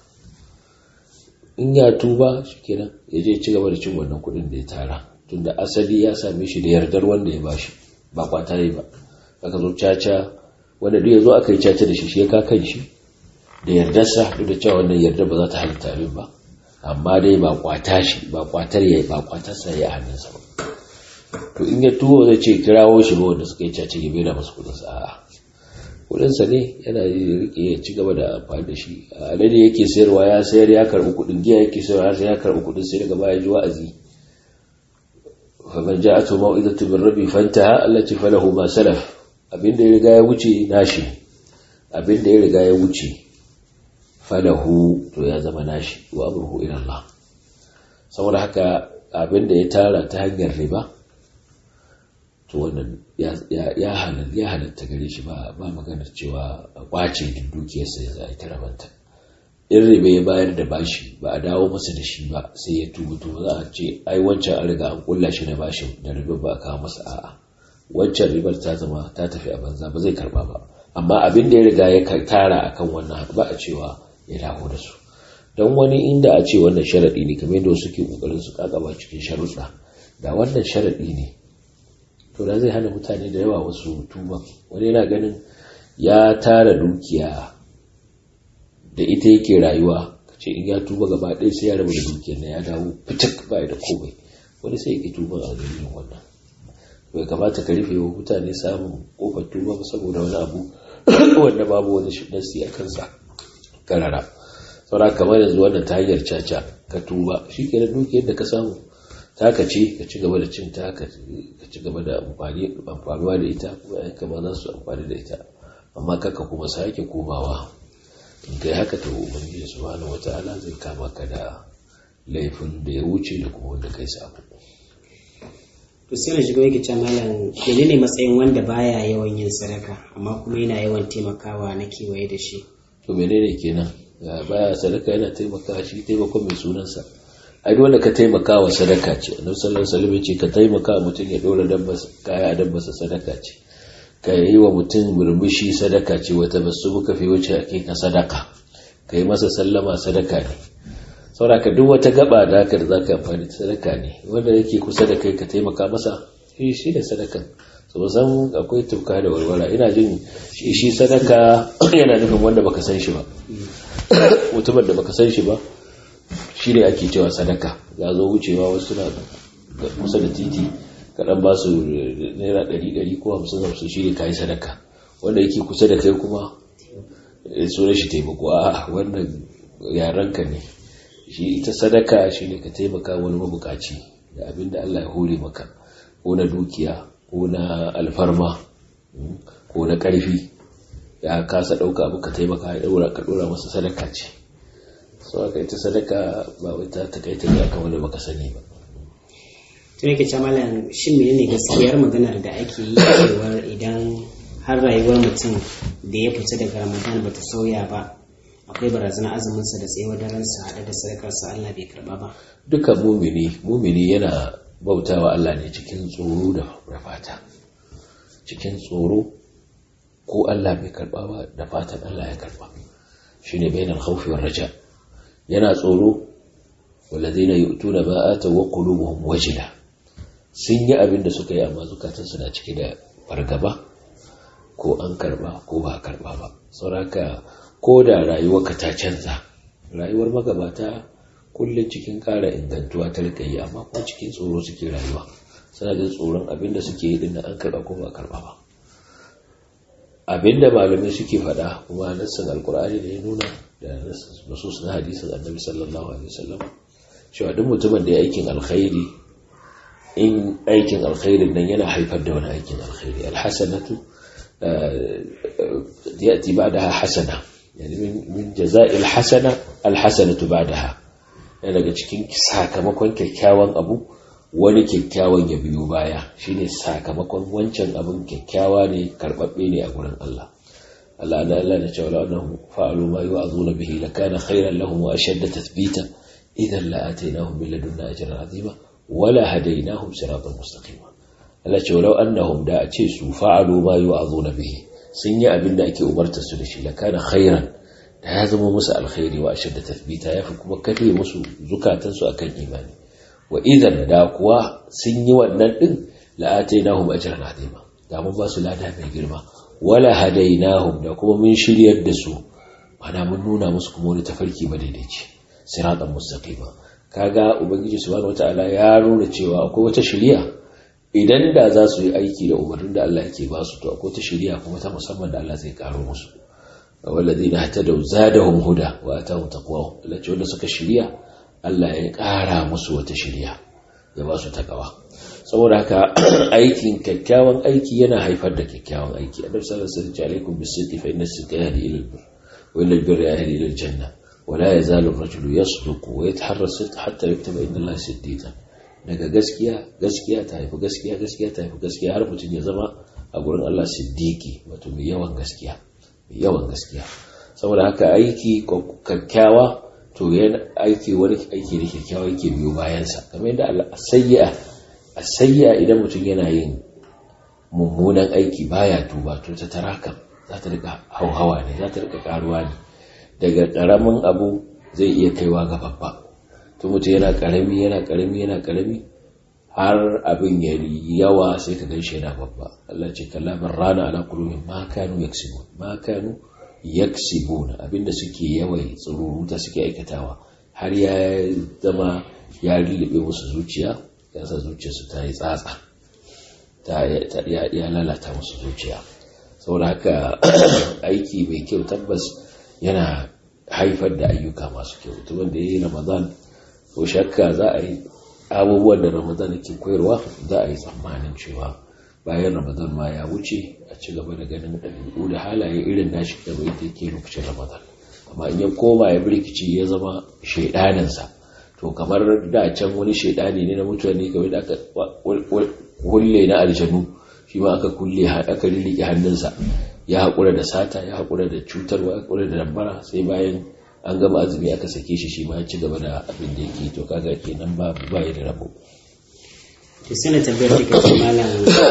[SPEAKER 2] in ya tuba shikenan ya je ci gaba da cin wannan kuɗin da ya tara tunda asali ya same shi da yardar wanda ya bashi ba kwata yi ba aka zo caca wanda duk ya zo aka yi caca da shi shi ya ka kan shi da yardarsa duk da cewa wannan yardar ba za ta halitta abin ba amma dai ba kwata shi ba kwatar ya ba kwatarsa ya hannunsa ba to in ya tuwo zai ce kirawo shi ba wanda suka yi caci gibe da masu kudinsa a kudinsa ne yana rike ya ci gaba da amfani da shi alade yake sayarwa ya sayar ya karbi kudin giya yake sayarwa ya sayar ya karbi kudin sai daga baya ji wa'azi fa man ja'atu mau'izatu min rabbi fantaha allati falahu ma salaf abinda ya riga ya wuce nashi abinda ya riga ya wuce falahu to ya zama nashi wa amruhu ila Allah saboda haka abinda ya tara ta hanyar riba to wannan ya halatta gare shi ba maganar cewa a kwace duk dukiyarsa ya zai ta rabanta in riba ya bayar da bashi ba a dawo masa da shi ba sai ya tubu to za a ce ai wancan an riga an kulla shi na bashin da riba ba a kawo masa a'a wancan ribar ta zama ta tafi a banza ba zai karba ba amma abin da ya riga ya tara akan wannan ba a cewa ya dawo da su don wani inda a ce wannan sharaɗi ne kamar yadda suke ƙoƙarin su ƙaƙaba cikin sharuɗa da wannan sharaɗi ne to da zai hana mutane da yawa wasu tuba wani yana ganin ya tara dukiya da ita yake rayuwa ce in ya tuba gaba ɗaya sai ya rabu da dukiyar na ya dawo fitak ba da komai wani sai ya tuba a dalilin wannan bai kamata ka rufe wa mutane samun kofar tuba saboda wani abu wanda babu wani nasi a kansa karara saura kamar yanzu wannan ta hanyar caca ka tuba shi ke da dukiyar da ka samu ta ka ce ka ci gaba da cin ta ka ci gaba da amfanuwa da ita kuma yanka ma za su amfani da ita amma kaka kuma sake komawa in kai haka ta ubangiji subhanahu wata'ala zai kama ka da laifin da ya wuce da kuma wanda kai samu
[SPEAKER 1] to sai na shigo yake ce malam menene matsayin wanda baya yawan yin sadaka amma kuma yana yawan taimakawa na kewaye da shi
[SPEAKER 2] to menene kenan baya sadaka yana taimaka shi taimakon mai sunansa ai wanda ka taimaka wa sadaka ce annabi sallallahu alaihi wasallam ce ka taimaka mutum ya dora dabbar kaya dabbar sadaka ce ka yi wa mutum murmushi sadaka ce wata basu muka fi wuce ake ka sadaka ka yi masa sallama sadaka ne sauraka duk wata gaba da haka da zaka amfani da sadaka ne wanda yake kusa da kai ka taimaka masa shi shi da sadaka so san akwai tufka da warwara ina jin shi sadaka yana nufin wanda baka san shi ba mutumin da baka san shi ba shi ne ake cewa sadaka ya zo wucewa wasu na kusa da titi kaɗan ba su naira ɗari ɗari ko hamsin hamsin shi ne kayi sadaka wanda yake kusa da kai kuma sunan shi taimako a wannan yaranka ne shi ita sadaka shi ne ka taimaka wani mabukaci da abin da Allah ya hore maka ko na dukiya ko na alfarma ko na ƙarfi ya kasa ɗauka abu ka taimaka ya ɗaura ka ɗora masa sadaka ce sau aka ita sadaka ba wai ta takaita ne akan wanda baka sani ba
[SPEAKER 1] tun yake ce malam shin menene gaskiyar maganar da ake yi cewar idan har rayuwar mutum da ya fita daga ramadan bata sauya ba akwai barazana azuminsa da tsayuwar daransa haɗe da sadakarsa Allah bai karɓa ba
[SPEAKER 2] duka mumini mumini yana bautawa Allah ne cikin tsoro da fata cikin tsoro ko Allah bai karɓa ba da fatan Allah ya karɓa shine bainal khawfi war raja yana tsoro walladheena yu'tuna ma ataw wa qulubuhum wajila sun yi abin da suka yi amma zukatansu na cike da fargaba ko an karba ko ba a karba ba sauraka ko da rayuwarka ta canza rayuwar magabata kullum cikin ƙara ingantuwa ta rika yi amma kuma cikin tsoro suke rayuwa suna jin tsoron abinda suke yi dinnan an karba ko ba a karba ba abinda malamai suke faɗa kuma nassin alkur'ani da ya nuna da nasus na hadisin annabi sallallahu alaihi wasallam cewa duk mutumin da ya aikin alkhairi in aikin alkhairin nan yana haifar da wani aikin alkhairi alhasanatu yati ba'daha hasana yani min jaza'il hasana alhasanatu ba'daha yana daga cikin sakamakon kyakkyawan abu wani kyakkyawan ya biyo baya shine sakamakon wancan abin kyakkyawa ne karbabbe ne a gurin Allah Allah da Allah da cewa annahum fa'alu ma yu'azuna bihi lakana khayran lahum wa ashadda tathbita idan la atainahum min ladunna ajran azima wala hadainahum siratan mustaqima Allah ce walau annahum da a ce su fa'alu ma yu'azuna bihi sun yi abin da ake umarta su da shi lakana khayran da ya zama musu alkhairi wa ashadda tathbita yafi kuma kafe musu zukatansu akan imani wa idan da kuwa sun yi wannan din la'atainahum ajran azima da mun ba su lada mai girma wala hadainahum da kuma mun shiryar da su mana mun nuna musu kuma wani tafarki ba daidaici siratan mustaqima kaga ubangiji subhanahu wataala ya nuna cewa akwai wata shiriya idan da za su yi aiki da umarnin da Allah yake ba su to akwai wata shiriya kuma ta musamman da Allah zai karo musu walladina hatadaw zadahum huda wa atahum taqwahum Allah ce wanda suka shiriya Allah ya ƙara musu wata shirya ya ba su takawa saboda haka aikin kyakkyawan aiki yana haifar da kyakkyawan aiki a ɗarsa da sarki alaikum bisiddi fa inna sidda yahdi ila albir wa ila albir yahdi ila aljanna wa la yazalu ar-rajulu yasduqu wa yataharra sidq hatta yuktaba inda Allah siddiqan daga gaskiya gaskiya ta haifi gaskiya gaskiya ta haifi gaskiya har mutum ya zama a gurin Allah siddiqi wato mai yawan gaskiya mai yawan gaskiya saboda haka aiki kyakkyawa to yana aiki wani aiki da kyakkyawa yake biyo bayansa kamar yadda asayya asayya idan mutum yana yin mummunan aiki baya tuba to ta taraka za ta rika hauhawa ne za ta rika karuwa ne daga karamin abu zai iya kaiwa ga babba to mutum yana karami yana karami yana karami har abin ya yawa sai ka ganshi yana babba Allah ce kallaban rana ala qulubihim ma kanu yaksibun ma kanu yaksibuna abinda suke yawai tsururuta suke aikatawa har ya zama ya lullube musu zuciya ya sa zuciyarsu ta yi tsatsa ta ya lalata musu zuciya saboda haka aiki mai kyau tabbas yana haifar da ayyuka masu kyau mutumin da ya yi ramadan ko shakka za a yi abubuwan da ramadan ke koyarwa za a yi tsammanin cewa bayan ramadan ma ya wuce a ci gaba da ganin ɗabi'u da halaye irin nashi da bai da ke lokacin ramadan amma in ya koma ya birkici ya zama shaidaninsa to kamar da can wani shaidani ne na mutane game da aka kulle na aljanu shi ma aka kulle aka rirriƙe hannunsa ya haƙura da sata ya haƙura da cutarwa ya haƙura da dambara sai bayan an gama azumi aka sake shi shi ma ya ci gaba da abin da yake to kaga kenan ba ba ya da rabo
[SPEAKER 1] to sai na tabbayar da kai malam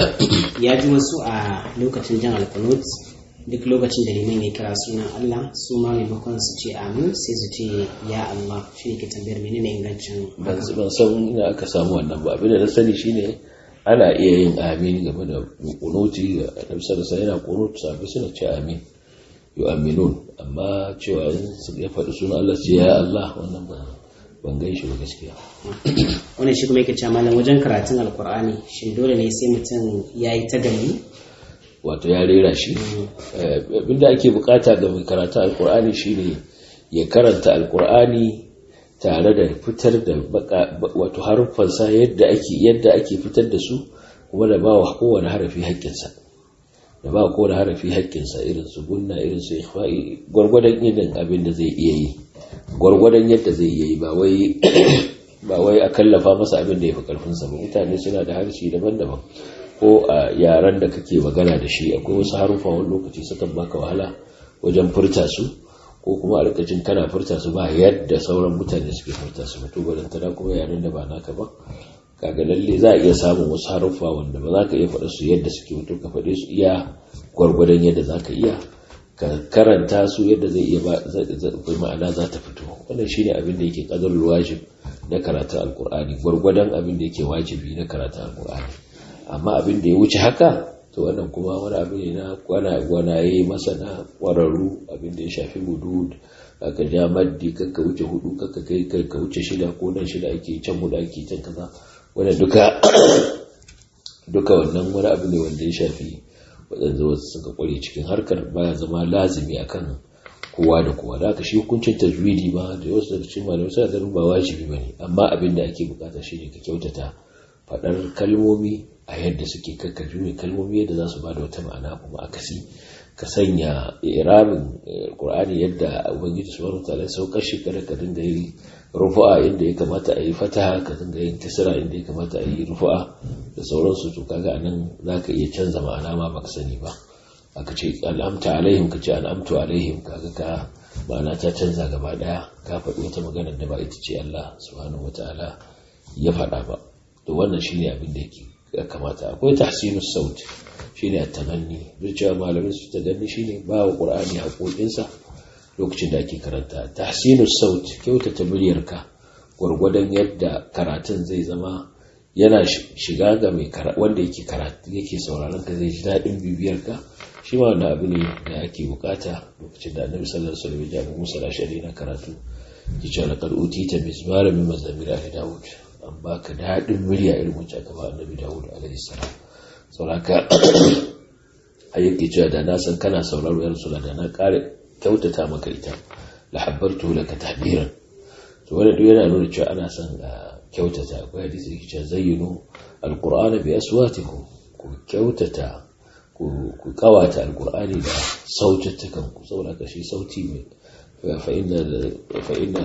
[SPEAKER 1] ya ji wasu a lokacin jan alkunut duk lokacin da liman ya kira sunan Allah su ma maimakon su ce amin sai su ce ya Allah shi ne ke tambayar menene ingancin
[SPEAKER 2] ban san ina aka samu wannan ba abin da na sani shine ana iya yin amin game da kunuti da annabi sallallahu yana kunut sabi suna ce amin yu'minun amma cewa in su ya faɗi sunan Allah ce ya Allah wannan ba ban gan shi ba gaskiya
[SPEAKER 1] wannan shi kuma yake cewa malam wajen karatun alkur'ani shin dole ne sai mutum ya yi ta gani
[SPEAKER 2] wato ya rera shi abinda ake bukata ga mai karatu alkur'ani shine ya karanta alkur'ani tare da fitar da wato haruffansa yadda ake yadda ake fitar da su kuma da ba wa kowane harafi haƙƙinsa da ba kowane harafi haƙƙinsa irin su gunna irin su ikhfa'i gwargwadon irin abin da zai iya yi gwargwadon yadda zai iya yi ba wai ba wai a kallafa masa abin da ya fi karfinsa ba mutane suna da harshe daban-daban ko a yaren da kake magana da shi akwai wasu harufa wani lokaci sukan baka wahala wajen furta su ko kuma a rikacin kana furta su ba yadda sauran mutane suke furta su mutu balantana kuma yaren da ba naka ba kaga lalle za a iya samun wasu haruffa wanda ba za ka iya faɗa su yadda suke mutu ka faɗe su iya gwargwadon yadda za ka iya ka karanta su yadda zai iya ma'ana za ta fito wannan shine abin da yake kadarul wajib na karatun alkur'ani gwargwadon abin da yake wajibi na karatun alkur'ani amma abin da ya wuce haka to wannan kuma wani abu ne na gwanaye masana ƙwararru abin da ya shafi hudud aka ja maddi kakka wuce hudu kakka kai kakka wuce shida ko nan shida ake can hudu ake can kaza wanda duka duka wannan wani abu ne wanda ya shafi waɗanda wasu suka kware cikin harkar baya zama lazimi akan kowa da kowa da aka shi hukuncin tajwidi ba da wasu daga cikin malamai suna ganin ba wajibi bane amma abin da ake bukata shine ka kyautata faɗar kalmomi a yadda suke kakka juye kalmomi yadda za su ba da wata ma'ana kuma akasi ka sanya irabin qur'ani yadda ubangiji subhanahu wa ta'ala saukar shi kada ka dinga yi rufu'a inda ya kamata a yi fataha ka dinga yin kisra inda ya kamata a yi rufu'a da sauransu to kaga anan zaka iya canza ma'ana ma baka sani ba aka ce al'amta alaihim ka ce al'amtu alaihim kaga ka ma'ana ta canza gaba daya ka faɗi wata magana da ba ita ce Allah subhanahu wa ta'ala ya faɗa ba to wannan shine abin da yake ya kamata akwai tahsinus saut shine at-tamanni duk cewa malamin su taganni shine ba wa qur'ani haƙoƙinsa lokacin da ake karanta tahsinus saut kyautata muryarka gwargwadon yadda karatun zai zama yana shiga ga mai wanda yake karatu yake sauraron ka zai ji daɗin bibiyar ka shi ma wannan abu ne da ake bukata lokacin da annabi sallallahu alaihi wasallam ya ji musa lashari na karatu ki ce laqad utita mizmara min mazamir ali daud an baka daɗin murya irin wacce aka ba annabi daud alaihi salam sauraka a yake cewa da na san kana sauraro ya rasu da na ƙara kyautata maka ita la habbartu laka tahbiran to wannan duk yana nuna cewa ana son a kyautata akwai hadisi da cewa zayyinu alqur'ana bi aswatikum ku kyautata ku kawata alqur'ani da saututtukan ku saboda ka shi sauti mai fa inna fa inna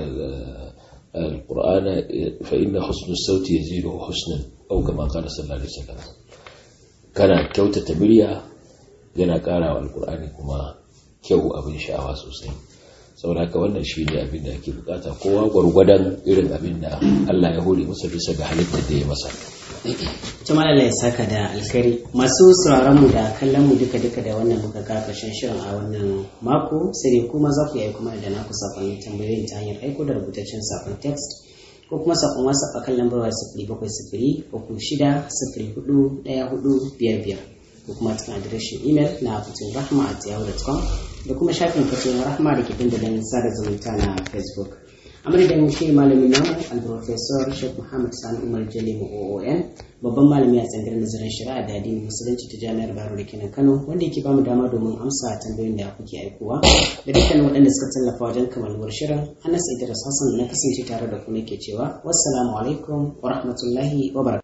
[SPEAKER 2] القرآن فإن حسن الصوت يزيده حسنا أو كما قال صلى الله عليه وسلم kana kyautata murya yana ƙara wa alkur'ani kuma kyau abin sha'awa sosai saboda haka wannan shi ne abin da ake bukata kowa gwargwadon irin abin da Allah ya hore masa bisa ga halittar da ya masa
[SPEAKER 1] Tuma Allah ya saka da alkari masu sauraron mu da kallon mu duka duka da wannan muka ga karshen shirin a wannan mako sai dai kuma za ku yi kuma da naku sakonnin tambayoyin ta hanyar aiko da rubutaccen sakon text ko kuma sakon whatsapp a kan lambar waya sifiri bakwai sifiri uku shida sifiri hudu ɗaya hudu biyar biyar ko kuma cikin adireshin imel na fitin rahma at yahoo.com da kuma shafin fitin rahma da ke dandalin sada zumunta na facebook a madadin shi malamin namu al-professor sheikh muhammad sani umar jalimu oon babban malami a tsangar nazarin shari'a da addinin musulunci ta jami'ar baro da kenan kano wanda yake bamu dama domin amsa tambayoyin da kuke aikowa da dukkanin waɗanda suka tallafa wajen kamaluwar shirin anas idris hassan da na kasance tare da ku nake cewa wassalamu alaikum wa rahmatullahi wa barakatuh